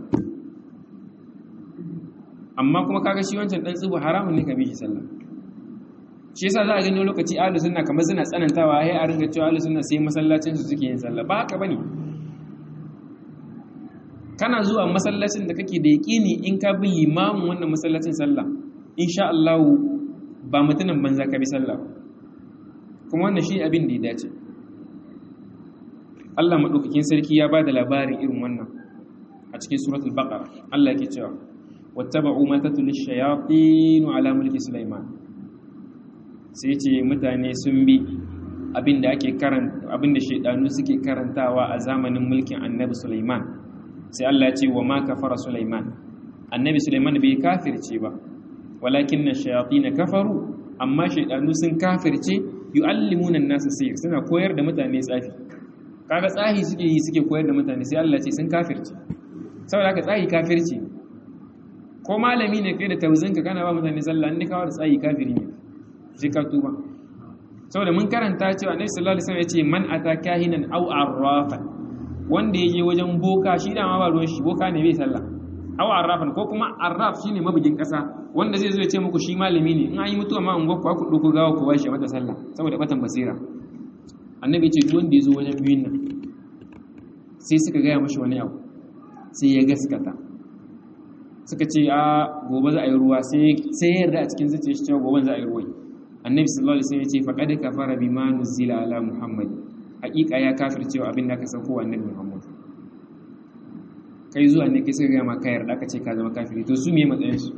amma kuma kaga shi wancan ɗan tsibbu haramun ne ka bi shi sallah shi yasa za a gani lokaci ahlus sunna kamar suna tsanantawa sai a ringa cewa ahlus sunna sai masallacin su suke yin sallah ba haka bane kana zuwa masallacin da kake da yaƙini in ka bi limamin wannan masallacin sallah insha Allah ba mutumin banza ka bi sallah kuma wannan shi abin da ya dace Allah madaukakin sarki ya bada labarin irin wannan a cikin suratul baqara Allah yake cewa wattaba'u ma tatul shayatin ala mulki sulaiman sai ce mutane sun bi abin da ake karanta abin da shaydanu suke karantawa a zamanin mulkin annabi sulaiman sai Allah ce wa ma kafara Sulaiman annabi Sulaiman bai kafirce ba walakin na shayatin kafaru amma shaydanu sun kafirce yu'allimuna an-nasa sihir suna koyar da mutane tsafi kaga tsahi suke yi suke koyar da mutane sai Allah ce sun kafirce saboda haka tsahi kafirci ne ko malami ne kai da tauzinka kana ba mutane sallah in kawo da tsahi kafiri ne sai ka tuba saboda mun karanta cewa annabi sallallahu alaihi wasallam ya ce man ata kahinan aw arrafan wanda yaje wajen boka shi da ma ba ruwan shi boka ne bai sallah aw arrafan ko kuma arraf shine mabugin kasa wanda zai zo ya ce muku shi malami ne in an yi mutuwa ma an gwakwa ku dauko gawa ku bashi mata sallah saboda batan basira annabi ce duk wanda ya zo wajen biyun nan sai suka gaya mashi wani abu sai ya gaskata suka ce a gobe za a yi ruwa sai ya yarda a cikin zuciya shi cewa gobe za a yi ruwa annabi sallallahu alaihi wasallam ya ce faqad kafara bima nuzila ala muhammad haƙiƙa ya kafircewa abin da ka sauko wa annabi muhammad kai zuwa ne kai suka gaya ma ka yarda ka ce ka zama kafiri to su me matsayin su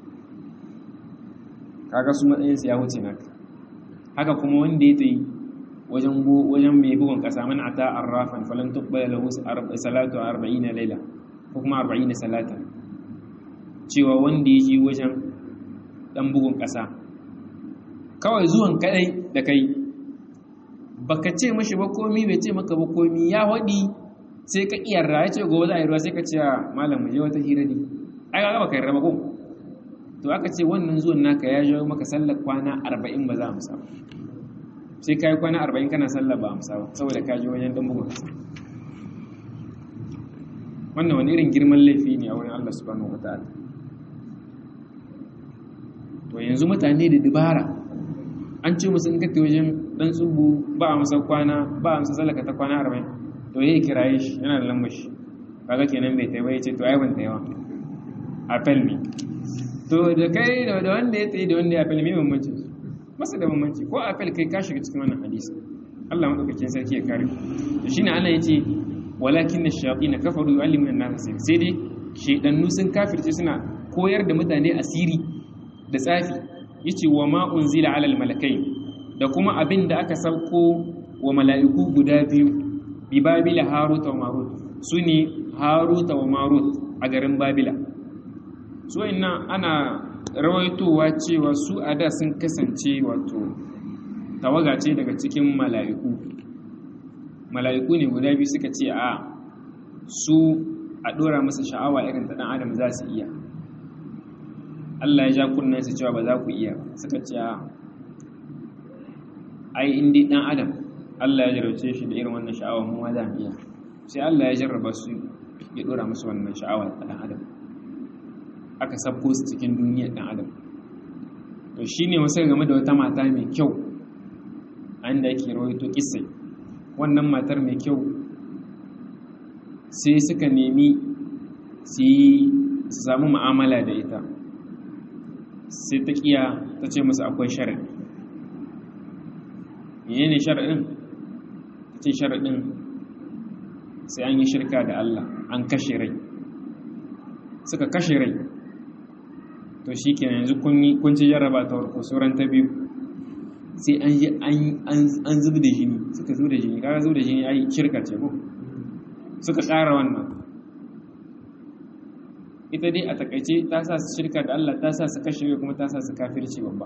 kaga su matsayin su ya wuce naka haka kuma wanda ya tsayi wajen wajen mai bugun kasa man ata arrafan falan tuqbala lahu salatu 40 layla ko kuma 40 salatan cewa wanda ya je wajen dan bugun kasa kawai zuwan kadai da kai baka ce mashi ba komi bai ce maka ba komi ya wadi sai ka iyarra ya ce gobe za a yi ruwa sai ka ce malam mu je wata hira ne ai ga baka yarda ba ko to aka ce wannan zuwan naka ya jawo maka sallar kwana 40 ba za mu samu sai ka yi kwana arba'in kana sallah ba amsa ba saboda ka ji wajen dan bugun kasa wannan wani irin girman laifi ne a wurin Allah subhanahu wa ta'ala to yanzu mutane da dubara an ce musu in ka wajen dan tsubu ba a masa kwana ba a masa sallaka ta kwana arba'in to ya kiraye shi yana da lambar shi kaga kenan bai taiba ya ce to ai ban taiwa apel me to da kai da wanda ya tsaye da wanda ya apel me bambancin su masa da bambanci ko apel kai ka shiga cikin wannan hadisi Allah madaukakin sarki ya kare to shine Allah yace walakin ash-shayatin kafaru yu'allimuna an-nas sai dai shedannu sun kafirce suna koyar da mutane asiri da tsafi yace wa ma unzila ala al-malakai da kuma abin da aka sauko wa mala'iku guda biyu bi babila harut wa marut sune harut wa marut a garin babila so inna ana rawaitowa cewa su a da sun kasance wato tawaga ce daga cikin mala'iku mala'iku ne guda biyu suka ce a su a ɗora masa sha'awa irin ta ɗan adam za su iya Allah ya ja kunnen su cewa ba za ku iya suka ce a ai indi ɗan adam Allah ya jarrace shi da irin wannan sha'awa mu ma za mu iya sai Allah ya jarraba su ya ɗora musu wannan sha'awa ta ɗan adam aka sabko su cikin duniyar ɗan adam to shi ne wasu game da wata mata mai kyau an da yake rawaito kisai wannan matar mai kyau sai suka nemi su yi su samu ma'amala da ita sai ta kiya ta ce musu akwai sharaɗi mene ne sharaɗin ta ce sharaɗin sai an yi shirka da Allah an kashe rai suka kashe rai to shi ke yanzu kun ci jarraba ta warko sauran ta biyu sai an yi an zubi da jini suka zubi da jini kaga zubi da jini ai shirka ce ko suka ƙara wannan ita dai a takaice ta sa su shirka da Allah ta sa su kashe kuma ta sa su kafirci babba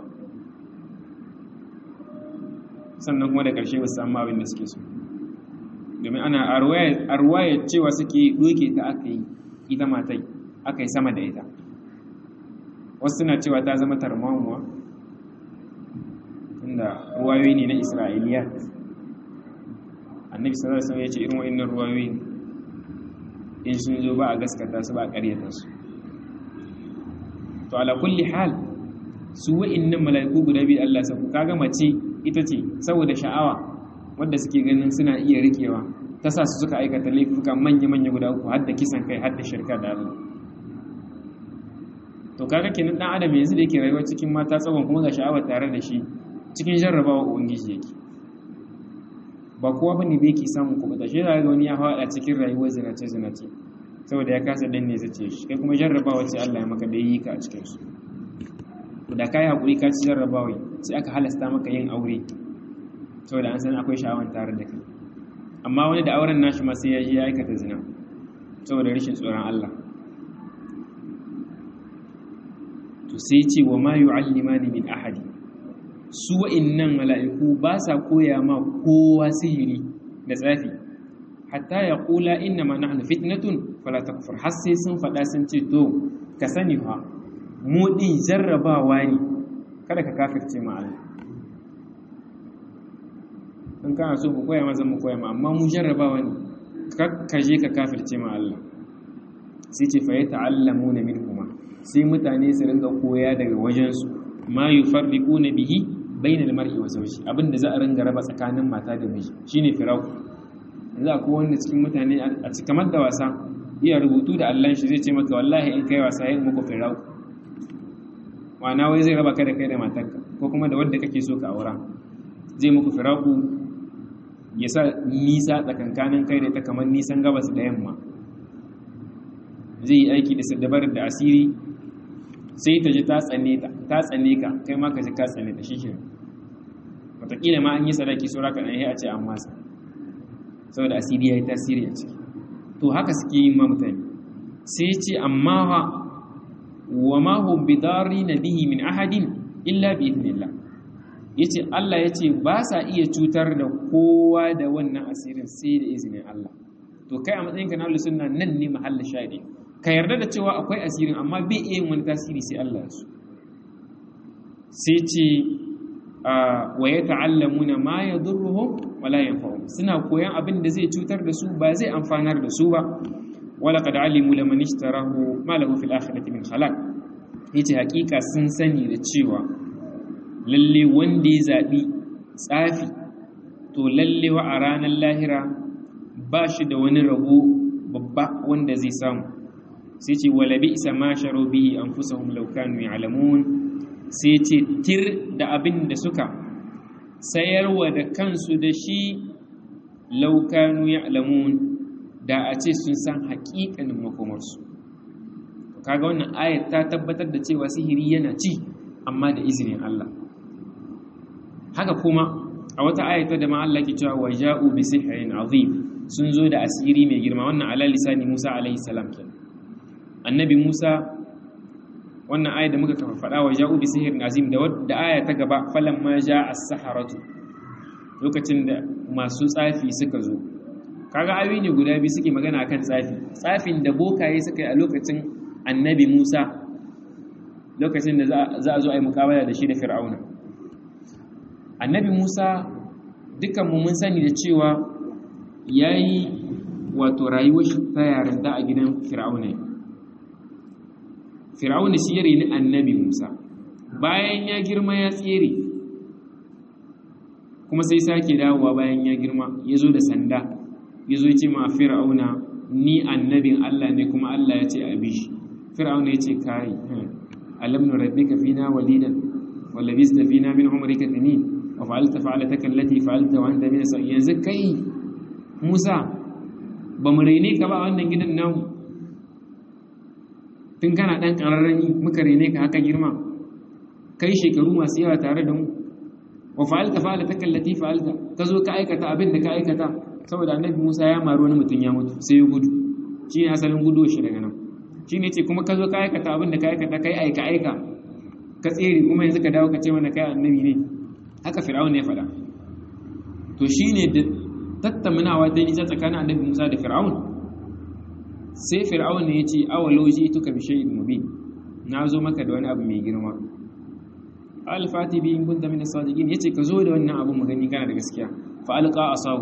sannan kuma da ƙarshe ba su samu abin da suke so domin ana arwaya cewa suke doke ta aka yi ita matai aka yi sama da ita wasu suna cewa ta zama tarmamuwa inda ruwayoyi ne na isra'iliya annabi sallallahu alaihi wasallam ya ce irin wa'annan ruwayoyi in sun zo ba a gaskata su ba a ƙaryata su to ala kulli hal su wa'annan mala'iku guda biyu Allah sa ku kaga mace ita ce saboda sha'awa wadda suke ganin suna iya rikewa ta sa su suka aikata laifuka manya-manya guda uku har da kisan kai har da shirka da Allah to kaga kenan dan adam yanzu da yake rayuwa cikin mata tsawon kuma ga sha'awa tare da shi cikin jarrabawa ubangiji yake ba kowa bane da yake samun kubuta shi da ga wani ya fada cikin rayuwar zinace zinace saboda ya kasa danne zace shi kai kuma jarrabawa ce Allah ya maka da yi ka a cikin su to da kai hakuri ka ci jarrabawa sai aka halasta maka yin aure saboda an san akwai sha'awan tare da kai amma wani da auren nashi ma sai ya je ya aikata zina saboda rashin tsoron Allah to sai ce wa ma yu'allimani min ahadi su wa'innan mala'iku ba sa koya ma kowa sihiri da tsafi hatta ya kula inna ma nahnu fitnatun fala takfur har sai sun faɗa sun ce to ka sani fa mu din jarrabawa ne kada ka kafirce ma Allah in kana so mu koya ma zan mu koya ma amma mu jarrabawa ne ka je ka kafirce ma Allah sai ce fa yata'allamuna minhuma sai mutane su ringa koya daga wajensu ma yufarriquna bihi bainal mar'i wa zawji abinda za a ringa raba tsakanin mata da miji shine firaku yanzu akwai wanda cikin mutane a cikin kamar da wasa iya rubutu da Allah shi zai ce maka wallahi in kai wasa yin muku firaku wana wai zai raba ka da kai da matarka ko kuma da wanda kake so ka aura zai muku firaku ya sa nisa tsakankanin kai da ta kamar nisan gabas da yamma zai yi aiki da sadabarar da asiri sai ta ji ta tsane ta ta tsane ka kai ma ka ji ka tsane ta shike wataƙila ma an yi sadaki saura ka ɗanyi a ce an masa saboda asiri ya yi tasiri a ciki to haka suke yin ma mutane sai ce amma wa wa ma hum bidari na bihi min ahadin illa bi idnillah yace Allah yace ba sa iya cutar da kowa da wannan asirin sai da izinin Allah to kai a matsayinka na ahlus sunna nan ne mahallin shahidi ka yarda da cewa akwai asirin amma bai iya yin wani tasiri sai Allah ya so sai ce wa ya ta'allamuna ma yadurruhum wala yanfa'uhum suna koyan abin da zai cutar da su ba zai amfanar da su ba wala qad alimu laman ishtarahu ma lahu fil akhirati min khalaq yace hakika sun sani da cewa lalle wanda ya zabi tsafi to lalle wa a ranar lahira ba shi da wani rabo babba wanda zai samu sai ce wala bi isa ma sharo bihi anfusahum law kanu ya'lamun sai ce tir da abin da suka sayarwa da kansu da shi law kanu ya'lamun da a ce sun san haƙiƙanin makomarsu kaga wannan ayat ta tabbatar da cewa sihiri yana ci amma da izinin Allah haka kuma a wata ayata da ma Allah ke cewa wa ja'u bi sihrin azim sun zo da asiri mai girma wannan ala lisani Musa alaihi salam kenan annabi Musa wannan aya da muka kafa faɗa wa ja'u bi sihrin azim da wadda aya ta gaba falamma ja'a as-saharatu lokacin da masu tsafi suka zo kaga ayoyi ne guda biyu suke magana akan tsafi tsafin da bokaye suka yi a lokacin annabi Musa lokacin da za a zo a yi mukabala da shi da fir'auna annabi Musa dukanmu mun sani da cewa yayi wato rayuwar shi ta yarinta a gidan fir'auna fir'auna shi ya reni annabi Musa bayan ya girma ya tsere kuma sai sake dawowa bayan ya girma ya zo da sanda ya zo ce ma fir'auna ni annabin Allah ne kuma Allah ya ce a bi shi fir'auna ya ce kai alam nurabbika fina walidan wa labista fina min umrika sinin wa fa'alta fa'alataka allati fa'alta wa anta min as yanzu kai Musa ba mu raine ka ba wannan gidan namu tun kana dan kararrani muka raine ka haka girma kai shekaru masu yawa tare da mu wa fa'alta fa'alataka allati fa'alta ka zo ka aikata abin da ka aikata saboda annabi Musa ya maru wani mutum ya mutu sai ya gudu shi ne asalin gudu shi daga nan shi ne ce kuma ka zo ka aikata abin da ka aikata kai aika aika ka tsere kuma yanzu ka dawo ka ce mana kai annabi ne haka fir'aun ne faɗa to shi ne da tattaminawa ta nisa tsakanin annabi Musa da fir'aun sai fir'aun ne ya ce awalo ji tuka bi shay'in mubin na zo maka da wani abu mai girma alfati bi in kunta min as-sadiqin yace ka zo da wannan abun magani kana da gaskiya fa alqa asahu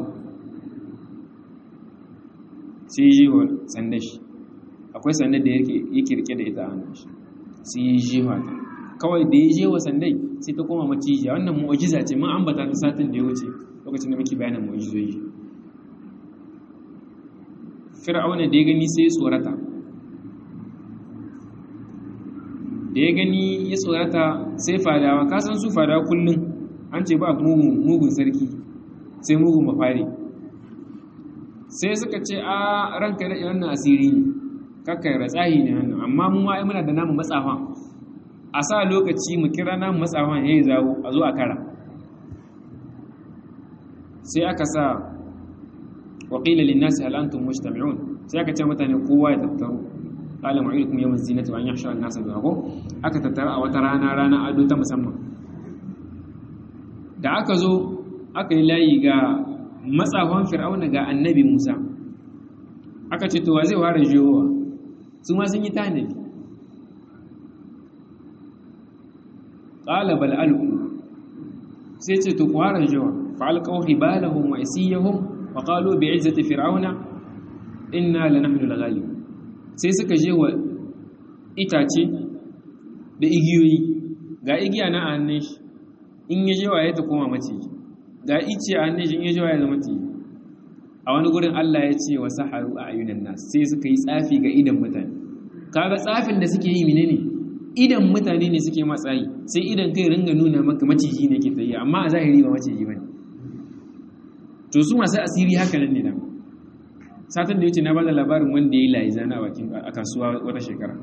sai yi wa sandar shi akwai sandar da yake rike da ita a hannun shi sai yi jewa ta kawai da ya je wa sandai sai ta koma macijiya wannan mu'ajiza ce mun ambata ta satin da ya wuce lokacin da muke bayanin mu'ajizoyi fir'auna da ya gani sai ya tsorata da ya gani ya tsorata sai fadawa ka san su fadawa kullum an ce ba mugun sarki sai mugun mafari sai suka ce a ranka da wannan asiri ne kakkai ratsahi ne wannan amma mu ma muna da namu matsafa a sa lokaci mu kira namu matsafa yayi zawo a zo a kara sai aka sa wa qila lin nasi hal antum mujtami'un sai aka ce mutane kowa ya tattaru qala mu'idukum yawm az-zinati wa an yahshara an-nasa bihago aka tattara a wata rana rana ado ta musamman da aka zo aka yi layi ga matsafan fir'auna ga annabi Musa aka ce to wa zai fara jiyowa su ma sun yi tanadi qala bal alqu sai ce to ku fara jiyowa fa alqaw hibalahum wa isiyahum wa qalu bi izzati fir'auna inna lanahnu al-ghalib sai suka je wa itace da igiyoyi ga igiya na hannun shi in ya je waye ta koma maciji ga ice a hannun shi in ya je waye zama maciji a wani gurin Allah ya ce wa saharu a ayunan nas sai suka yi tsafi ga idan mutane kaga tsafin da suke yi menene idan mutane ne suke matsayi sai idan kai ringa nuna maka maciji ne ke tsaye amma a zahiri ba maciji bane to su masu asiri haka nan ne da satin da yace na bada labarin wanda ya yi layi zana a kasuwa wata shekara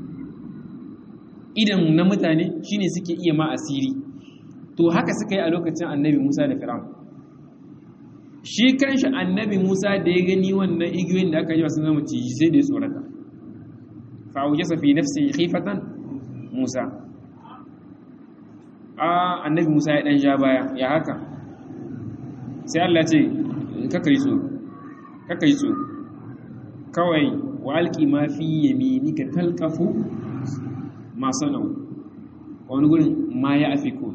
idan na mutane shine suke iya ma asiri to haka suka yi a lokacin annabi Musa da Fir'aun shi kanshi annabi Musa da ya gani wannan igiyoyin da aka yi wasu zama ciji sai da ya tsorata fa aujasa fi nafsi khifatan Musa a annabi Musa ya dan ja baya ya haka sai Allah ce kaka yi tsoro kaka yi tsoro kawai wa alqi ma fi yaminika talqafu ma sanau wani gurin ma ya afiko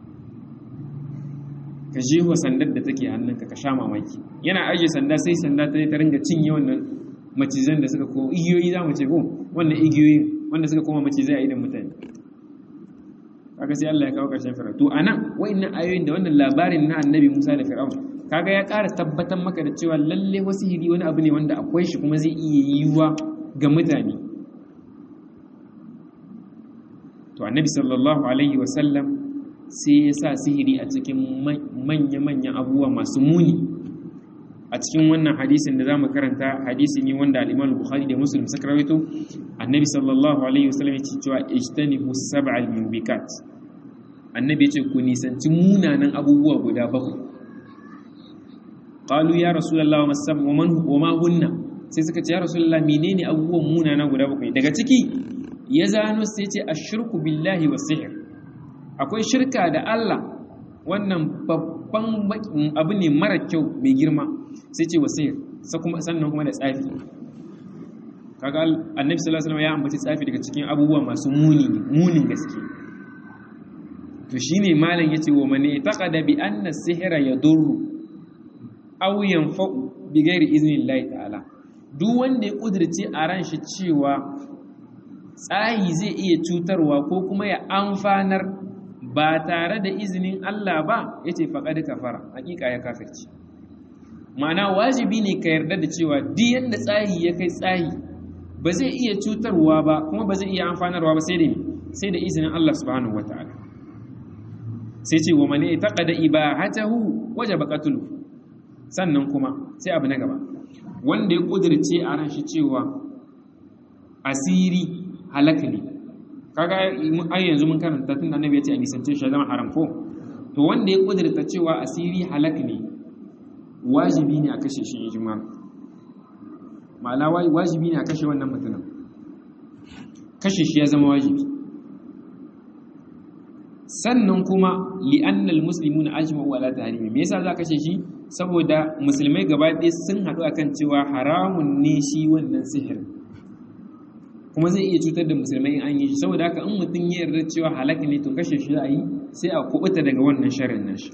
ka jeho sandar da take hannunka ka sha mamaki yana ajiye sanda sai sanda ta ta ringa cinye wannan macizan da suka ko igiyoyi za mu ce ko wannan igiyoyi wanda suka koma macizai a idan mutane kaga sai Allah ya kawo karshen fir'aun to anan wa'annan ayoyin da wannan labarin na annabi Musa da fir'aun kaga ya ƙara tabbatar maka da cewa lalle wasu hiri wani abu ne wanda akwai shi kuma zai iya yiwuwa ga mutane to annabi sallallahu alaihi wasallam sai ya sa sihiri a cikin manya-manyan abubuwa masu muni a cikin wannan hadisin da za mu karanta hadisi ne wanda al'imam bukhari da muslim suka rawaito annabi sallallahu alaihi wasallam ya ce cewa ijtanibu sab'al mubikat annabi ya ce ku nisanci munanan abubuwa guda bakwai qalu ya rasulullah wa man wa ma hunna sai suka ce ya rasulullah menene abubuwan munana guda bakwai daga ciki ya zano sai ce ashirku billahi wa sihir akwai shirka da Allah wannan babban abu ne mara kyau mai girma sai ce wa sihir sannan kuma da tsafi kaga annabi sallallahu alaihi wasallam ya ambaci tsafi daga cikin abubuwa masu muni munin gaske to shine malam yace wa man taqada bi anna sihra yadurru aw yanfa'u bi ghairi iznillahi ta'ala duk wanda ya kudirce a ran shi cewa tsayi zai iya cutarwa ko kuma ya amfanar ba tare da izinin Allah ba ya ce faƙaɗi kafara hakika ya kafirci ma'ana wajibi ne ka yarda da cewa diyan da tsayi ya kai tsayi ba zai iya cutarwa ba kuma ba zai iya amfanarwa ba sai da sai da izinin Allah subhanahu wata'ala sai ce wa mane taqada ibahatahu wajaba qatlu sannan kuma sai abu na gaba wanda ya kudirce a ran shi cewa asiri halaka ne kaga ai yanzu mun karanta tun annabi ya ce a nisance shi zama haram ko to wanda ya kudurta cewa asiri halak ne wajibi ne a kashe shi ijma ma'ana wajibi ne a kashe wannan mutumin kashe shi ya zama wajibi sannan kuma li'annal muslimuna ajma'u ala tahrimi me yasa za kashe shi saboda musulmai gaba ɗaya sun haɗu akan cewa haramun ne shi wannan sihirin kuma zai iya cutar da musulmai in an yi shi saboda haka in mutum ya yarda cewa halaka ne to kashe shi za a yi sai a kubuta daga wannan sharrin nashi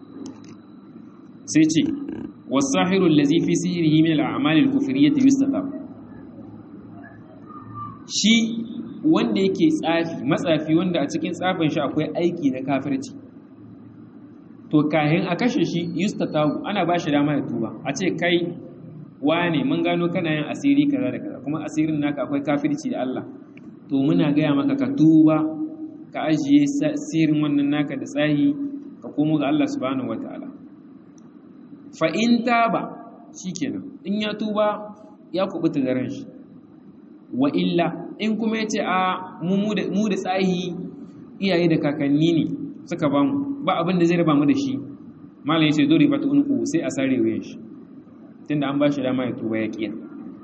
sai ce wasahiru allazi fi sihrihi min al-a'mal al-kufriyyah yustatab shi wanda yake tsafi matsafi wanda a cikin tsafin shi akwai aiki na kafirci to kahin a kashe shi yustatabu ana ba shi dama ya tuba a ce kai wane mun gano kana yin asiri kaza da kaza kuma asirin naka akwai kafirci da Allah to muna gaya maka ka tuba ka ajiye sirrin wannan naka da tsahi ka komo ga Allah subhanahu wataala fa in taba shikenan in ya tuba ya kubuta da ran shi wa illa in kuma yace a mu mu da tsahi iyaye da kakanni ne suka ba mu ba abin da zai raba mu da shi malam yace dori fatu unku sai a sare wuyan shi tunda an ba shi dama ya tuba ya kiya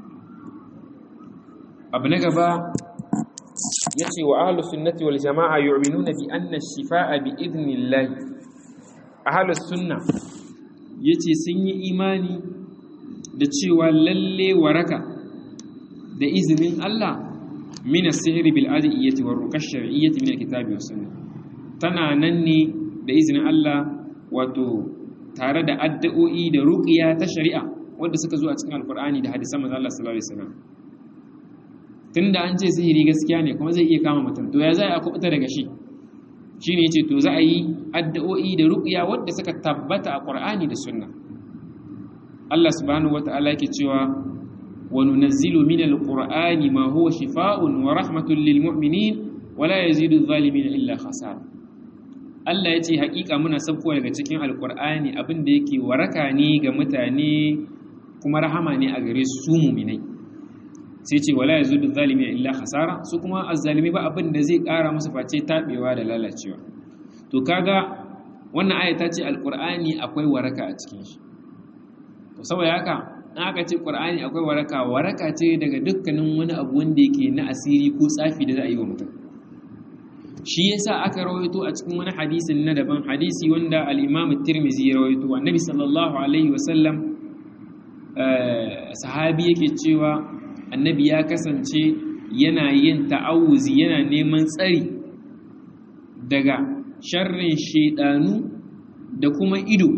abu na gaba ya ce wa ahalus sunnati wal jama'a yu'minuna bi anna shifa'a bi idnillahi ahalus sunna yace sun yi imani da cewa lalle waraka da izinin Allah min as-sihri bil adiyyati war ruqash shar'iyyati min al-kitabi was sunnah tana nan ne da izinin Allah wato tare da addu'o'i da ruqiya ta shari'a wanda suka zo a cikin alqur'ani da hadisan manzo Allah sallallahu alaihi wasallam tunda an ce sihiri gaskiya ne kuma zai iya kama mutum to ya za a kubuta daga shi shine yace to za a yi addu'o'i da ruqiya wanda suka tabbata a qur'ani da sunna Allah subhanahu wata'ala yake cewa wa nunazzilu minal qur'ani ma huwa shifaa'un wa rahmatun lil mu'minin wa la yazidu adh-dhalimin illa khasara Allah yace hakika muna sabkowa daga cikin alqur'ani abin da yake waraka ne ga mutane kuma rahama ne a gare su mu'minai sai ce wala yazidu adh-dhalimin illa khasara su kuma azzalimi ba abin da zai kara musu face tabewa da lalacewa to kaga wannan aya ta ce alqur'ani akwai waraka a cikin shi to saboda haka in aka ce qur'ani akwai waraka waraka ce daga dukkanin wani abu wanda yake na asiri ko tsafi da za a yi wa mutum shi yasa aka rawaito a cikin wani hadisin na daban hadisi wanda al-Imam Tirmidhi ya rawaito annabi sallallahu alaihi wasallam sahabi yake cewa annabi ya kasance yana yin ta'awuzi yana neman tsari daga sharrin shedanu da kuma ido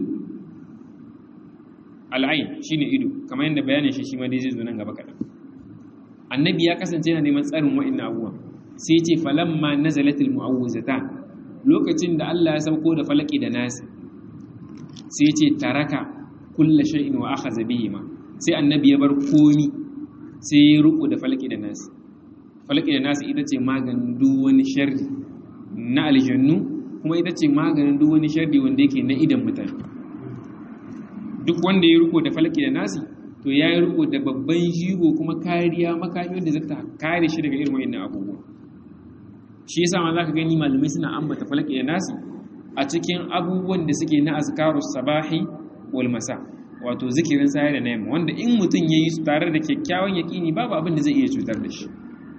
al'ain shine ido kamar yadda bayanin shi shi ma dai zai zo nan gaba kaɗan annabi ya kasance yana neman tsarin wa'annan abubuwa sai ce falamma nazalatul mu'awwizatan lokacin da Allah ya sauko da falaki da nasi sai ce taraka kullu shay'in wa akhadha bihi ma sai annabi ya bar komi sai ya ruku da falaki da nasi falaki da nasi ita ce maganin duk wani sharri na aljannu kuma ita ce maganin duk wani sharri wanda yake na idan mutane duk wanda ya riko da falaki da nasi to ya yi riko da babban jigo kuma kariya makami da zata kare shi daga irin wa'annan abubuwa shi yasa ma zaka gani malamai suna ambata falaki da nasi a cikin abubuwan da suke na azkarus sabahi wal masa wato zikirin sayar da nayma wanda in mutum yayi su tare da kyakkyawan yaqini babu abin da zai iya cutar da shi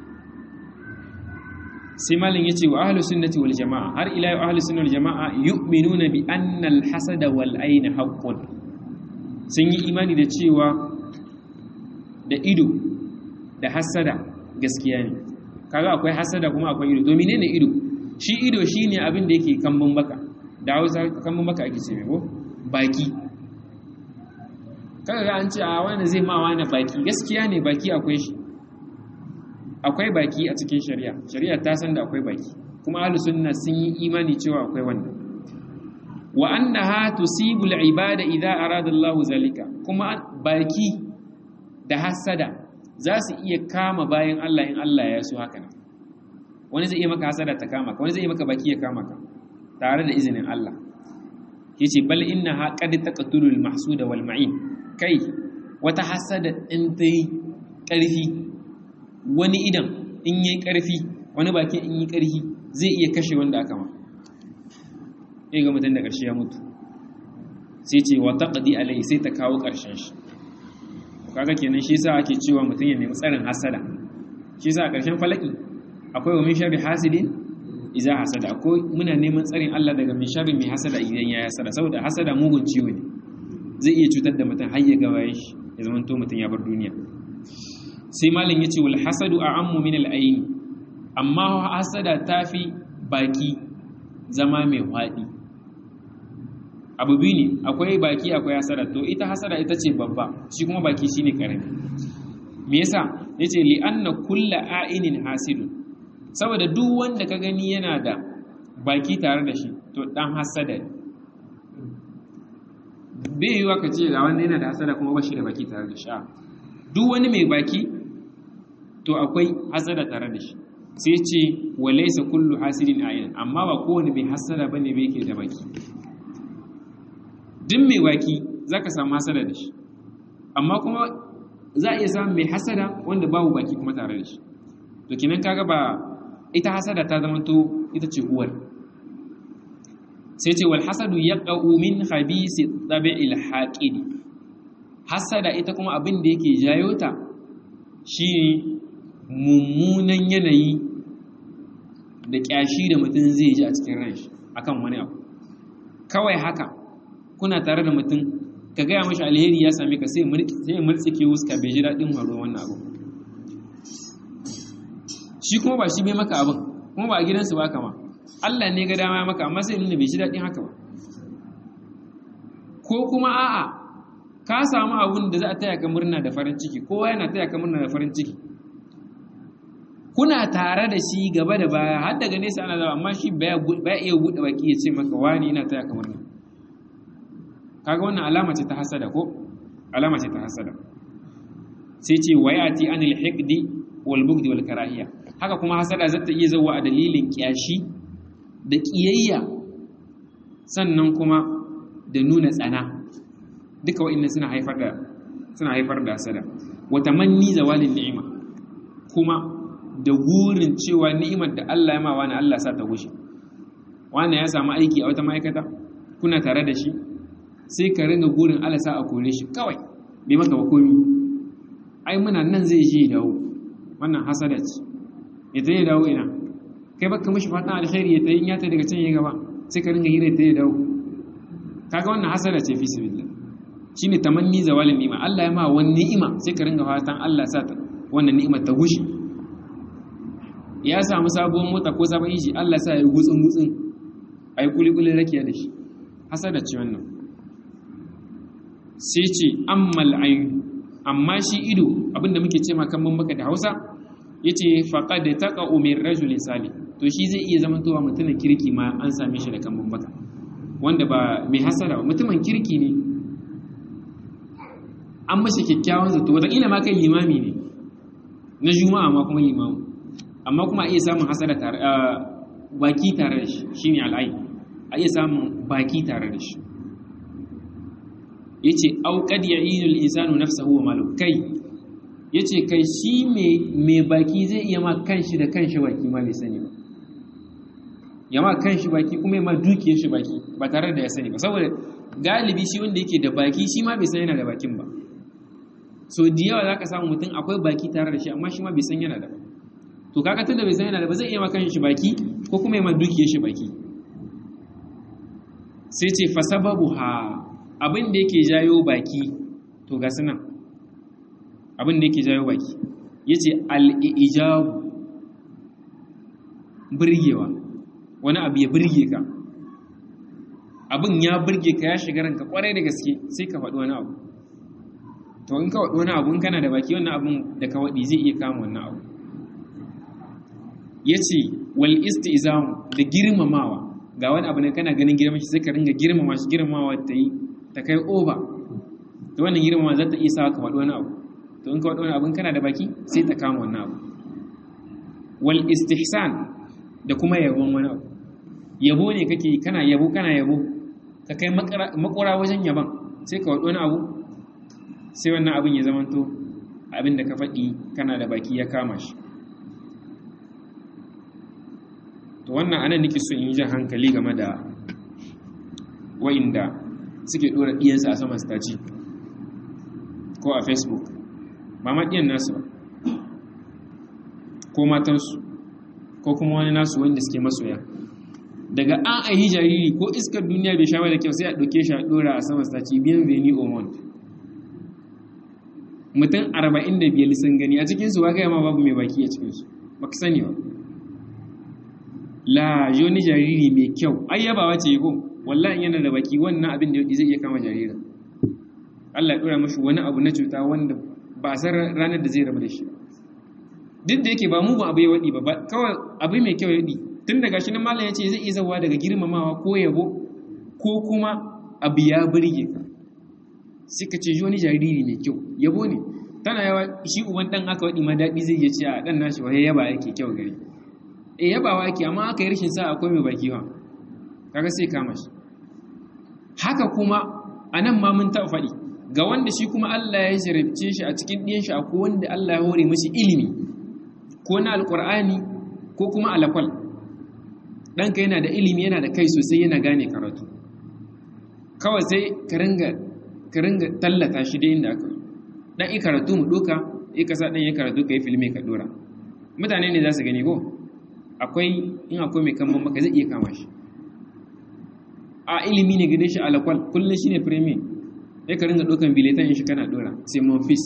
sai malin yace wa ahlus sunnati wal jamaa har ila ahlus sunnati wal jamaa yu'minuna bi anna al hasada wal ayn haqqun sun yi imani da cewa da ido da hasada gaskiya ne kaga akwai hasada kuma akwai ido to menene ido shi ido shine abin da yake kambun baka da Hausa kambun baka ake ce ko baki kaga ga an ce a wani zai ma wani baki gaskiya ne baki akwai shi akwai baki a cikin shari'a shari'a ta san da akwai baki kuma ahlus sunna sun yi imani cewa akwai wannan wa annaha tusibu al-ibada idza arada Allah zalika kuma baki da hasada za su iya kama bayan Allah in Allah ya so haka nan wani zai iya maka hasada ta kama ka wani zai iya maka baki ya kama ka tare da izinin Allah yace bal innaha qad taqtulu al-mahsuda wal ma'in kai wata hasada in ta yi ƙarfi wani idan in yi ƙarfi wani baki in yi ƙarfi zai iya kashe wanda aka ma sai ga mutum da ƙarshe ya mutu sai ce wa taqdi alai sai ta kawo ƙarshen shi kaga kenan shi yasa ake cewa mutum ya nemi tsarin hasada shi yasa a ƙarshen falaki akwai wa min sharri hasidin idza hasada akwai muna neman tsarin Allah daga min sharri mai hasada idan ya hasada saboda hasada mugun ciwo ne zai iya cutar da mutum har ya ga bayan shi ya zama to mutum ya bar duniya sai malam yace wal hasadu a'ammu min al ayn amma hasada tafi baki zama mai hwadi abu biyu ne akwai baki akwai hasada to ita hasada ita ce babba shi kuma baki shine karami me yasa yace li anna kulla a'inin hasidun saboda duk wanda ka gani yana da baki tare da shi to dan hasada ne bai yiwa ka ce ga wanda yana da hasada kuma ba shi da baki tare da shi duk wani mai baki to akwai hasada tare da shi sai ce wa laysa kullu hasidin ayin amma ba kowane mai hasada bane bai yake da baki duk mai baki zaka samu hasada da shi amma kuma za a iya samun mai hasada wanda babu baki kuma tare da shi to kenan kaga ba ita hasada ta zama to ita ce uwar sai ce wal hasadu yaqau min khabisi tabi'il haqid hasada ita kuma abin da yake jayo ta shine mummunan yanayi da kyashi da mutum zai ji a cikin ranshi akan wani abu kawai haka kuna tare da mutum ka gaya mashi alheri ya same ka sai ya murtsike wuska bai ji daɗin haro wannan abu shi kuma ba shi bai maka abin kuma ba a gidansu ba kama Allah ne ga dama ya maka amma sai nuna bai ji daɗin haka ba ko kuma a'a ka samu abun da za a taya ka murna da farin ciki kowa yana taya ka murna da farin ciki kuna tare da shi gaba da baya har daga nesa ana zama amma shi baya iya buɗe baki ya ce maka wani ina taya ka murna kaga wannan alama ce ta hasada ko alama ce ta hasada sai ce wayati anil hiqdi wal bugdi wal karahiya haka kuma hasada zata iya zawa a dalilin kyashi da kiyayya sannan kuma da nuna tsana duka wa'annan suna haifar da suna haifar da hasada wa tamanni zawalin ni'ima kuma da gurin cewa ni'imar da Allah ya ma wani Allah sa ta gushe wani ya samu aiki a wata ma'aikata kuna tare da shi sai ka ringa gurin Allah sa a kore shi kawai bai maka ba komi ai muna nan zai je dawo wannan hasada ce ya ta yi dawo ina kai baka mishi fatan alkhairi ya ta yi ya ta daga can ya gaba sai ka ringa hira ta yi dawo kaga wannan hasada ce fi sibillah shine tamanni zawalin ni'ima Allah ya ma wani ni'ima sai ka ringa fatan Allah sa ta wannan ni'imar ta gushe ya samu sabuwar mota ko sabon inji Allah sa ya gutsun gutsun ai kuli kuli rakiya da shi hasada ce wannan sai ce ammal ayn amma shi ido abinda muke ce ma kan baka da Hausa yace faqad taqa'u min rajulin salih to shi zai iya zamantowa mutumin kirki ma an same shi da kan baka wanda ba mai hasara ba mutumin kirki ne an mashi kyakkyawan zato wataƙila ma kai limami ne na juma'a ma kuma limamu amma kuma a iya samun hasara tare baki tare da shi shine al'ai a iya samun baki tare da shi yace au qad ya'inu al-insanu nafsahu wa malu kai yace kai shi mai baki zai iya ma kanshi da kanshi baki ma bai sani ba ya ma kanshi baki kuma ya ma dukiyar shi baki ba tare da ya sani ba saboda galibi shi wanda yake da baki shi ma bai san yana da bakin ba so da yawa zaka samu mutum akwai baki tare da shi amma shi ma bai san yana da ba to kaga tunda bai san yana da ba zai iya ma kanshi baki ko kuma ya ma dukiyar shi baki sai ce fa sababu ha abin da yake jayo baki to ga sunan abin da yake jayo baki yace al-ijabu burgewa wani abu ya burge ka abin ya burge ka ya shiga ranka kwarai da gaske sai ka faɗi wani abu to in ka faɗi wani abu in kana da baki wannan abin da ka waɗi zai iya kama wannan abu ya ce wal isti'zam da girmamawa ga wani abu ne kana ganin girman shi sai ka ringa girmama shi girmamawa ta yi ta kai over to wannan girmama za ta iya sa ka faɗi wani abu to in ka faɗi wani abu kana da baki sai ta kama wannan abu wal istihsan da kuma yabon wani abu yabo ne kake kana yabo kana yabo ka kai makura wajen yaban sai ka waɗo wani abu sai wannan abin ya zamanto abin da ka faɗi kana da baki ya kama shi to wannan anan nake so in yi jan hankali game da wa'inda suke ɗora ɗiyansa a saman staci ko a facebook ba ma ɗiyan nasu ba ko matansu ko kuma wani nasu wanda suke masoya daga an ahi jariri ko iskar duniya bai sha da kyau sai a ɗauke shi a ɗora a sama staci biyan veni omont mutum arba'in da biyar sun gani a cikinsu ba ma babu mai baki a cikinsu ba ka sani ba la yoni jariri mai kyau ai yabawa ce ko wallahi yana da baki wannan abin da zai iya kama jaririn Allah ya ɗora mashi wani abu na cuta wanda ba a san ranar da zai rabu da shi duk da yake ba mugun abu ya waɗi ba kawai abu mai kyau ya waɗi tun daga shi nan malam ya ce zai iya zawa daga girmamawa ko yabo ko kuma abu ya burge ka sai ka ce wani jariri mai kyau yabo ne tana yawa shi uban dan aka waɗi ma daɗi zai iya ce a ɗan nashi wai yaba yake kyau gari e yabawa yake amma aka yi rashin sa akwai mai baki ba kaga sai kama shi haka kuma a nan ma mun taɓa faɗi ga wanda shi kuma Allah ya jarabce shi a cikin ɗiyan shi akwai wanda Allah ya hore mashi ilimi ko na alƙur'ani ko kuma alakwal ɗanka yana da ilimi yana da kai sosai yana gane karatu kawai sai ka ringa tallata shi da inda aka ɗan yi karatu mu ɗoka yi kasa ɗan yi karatu ka yi filmi ka ɗora mutane ne za su gani ko akwai in akwai mai kamar maka zai iya kama shi a ilimi ne gane shi alakwal kullum shi ne firimi sai ka ringa ɗaukan biletan in shi kana ɗora sai mon fis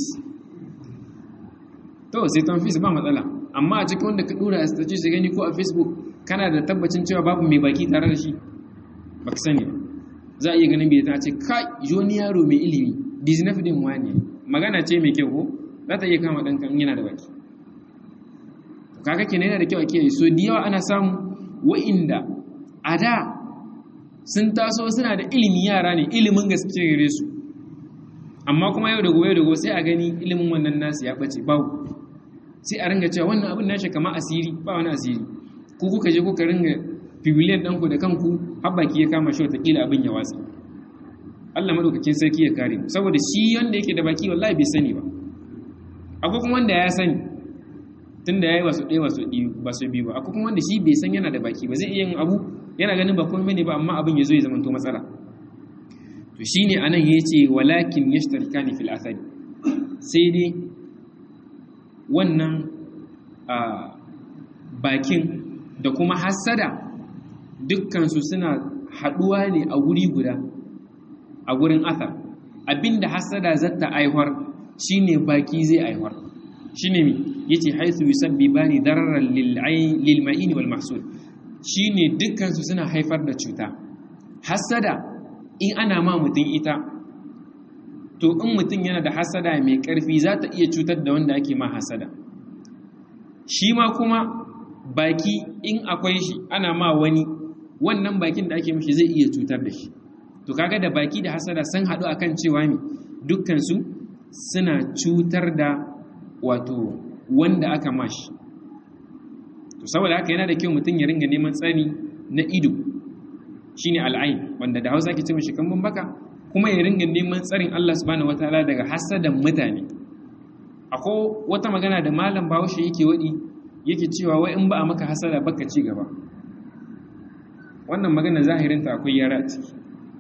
to sai ton fis ba matsala amma a cikin wanda ka ɗora a status da gani ko a facebook kana da tabbacin cewa babu mai baki tare da shi ba ka sani ba za a iya ganin biletan a ce kai joni yaro mai ilimi disney din wani magana ce mai kyau ko za ta iya kama ɗan kan yana da baki kaga kenan yana da kyau a kiyaye so da yawa ana samu wa'inda a da sun taso suna da ilimi yara ne ilimin gaske gare su amma kuma yau da gobe da gobe sai a gani ilimin wannan nasu ya bace babu sai a ringa cewa wannan abin nashi kamar asiri ba wani asiri ku kuka je kuka ringa fibiliyan ɗanku da kanku har baki ya kama shi watakila abin ya watsa Allah madaukakin sarki ya kare mu saboda shi wanda yake da baki wallahi bai sani ba akwai kuma wanda ya sani tunda yayi wasu ɗaya wasu ba su biyu ba akwai kuma wanda shi bai san yana da baki ba zai iya yin abu yana ganin ba komai ne ba amma abin ya zo ya zamanto matsala to shine anan yace walakin yashtarikani fil athari sai dai wannan bakin da kuma hasada dukkan su suna haduwa ne a guri guda a gurin athar abinda hasada zata aihuwar shine baki zai aihuwar shine mi yace haythu yusabbibani dararan lil ma'in wal mahsud shine dukkan su suna haifar da cuta hasada in ana ma mutum ita to in mutum yana da hasada mai ƙarfi za ta iya cutar da wanda ake ma hasada shi ma kuma baki in akwai shi ana ma wani wannan bakin da ake mishi zai iya cutar da shi to kaga da baki da hasada sun haɗu akan cewa ne dukkansu suna cutar da wato wanda aka mashi to saboda haka yana da kyau mutum ya ringa neman tsari na ido shine al'ain wanda da Hausa ke ce mishi kambun baka kuma ya ringa neman tsarin Allah subhanahu wataala daga hasadan mutane akwai wata magana da malam Bahaushe yake wadi yake cewa wai in ba a maka hasada baka ci gaba wannan magana zahirinta akwai yara a ciki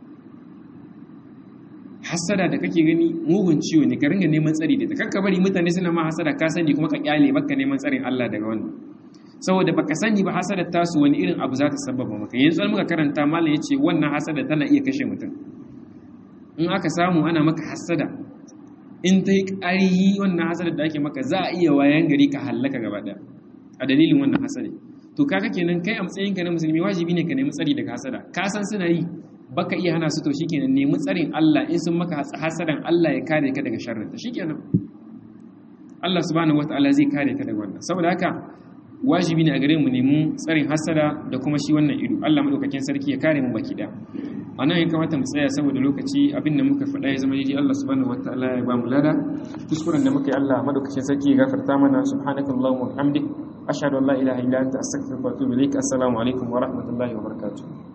hasada da kake gani mugun ciwo ne ka ringa neman tsari da ta kakka bari mutane suna ma hasada ka sani kuma ka kyale baka neman tsarin Allah daga wannan saboda baka sani ba hasadar tasu wani irin abu za ta sababa maka yanzu an muka karanta malam ya ce wannan hasada tana iya kashe mutum in aka samu ana maka hasada in ta yi ƙarihi wannan hasada da ake maka za a iya wayan gari ka hallaka gaba ɗaya a dalilin wannan hasada to kaga kenan kai a matsayinka na musulmi wajibi ne ka nemi tsari daga hasada ka san suna yi baka iya hana su to shikenan nemi tsarin Allah in sun maka hasadan Allah ya kare ka daga sharrin ta shikenan Allah subhanahu wataala zai kare ka daga wannan saboda haka wajibi ne a gare mu nemi tsarin hasada da kuma shi wannan ido Allah madaukakin sarki ya kare mu baki da anan ya kamata mu tsaya saboda lokaci abin da muka faɗa ya zama daidai Allah subhanahu wataala ya ba mu lada kuskuren da muka yi Allah madaukakin sarki ya gafarta mana subhanakallahumma wa bihamdik ashhadu an la ilaha illa anta astaghfiruka wa atubu ilaik assalamu alaikum wa rahmatullahi wa barakatuh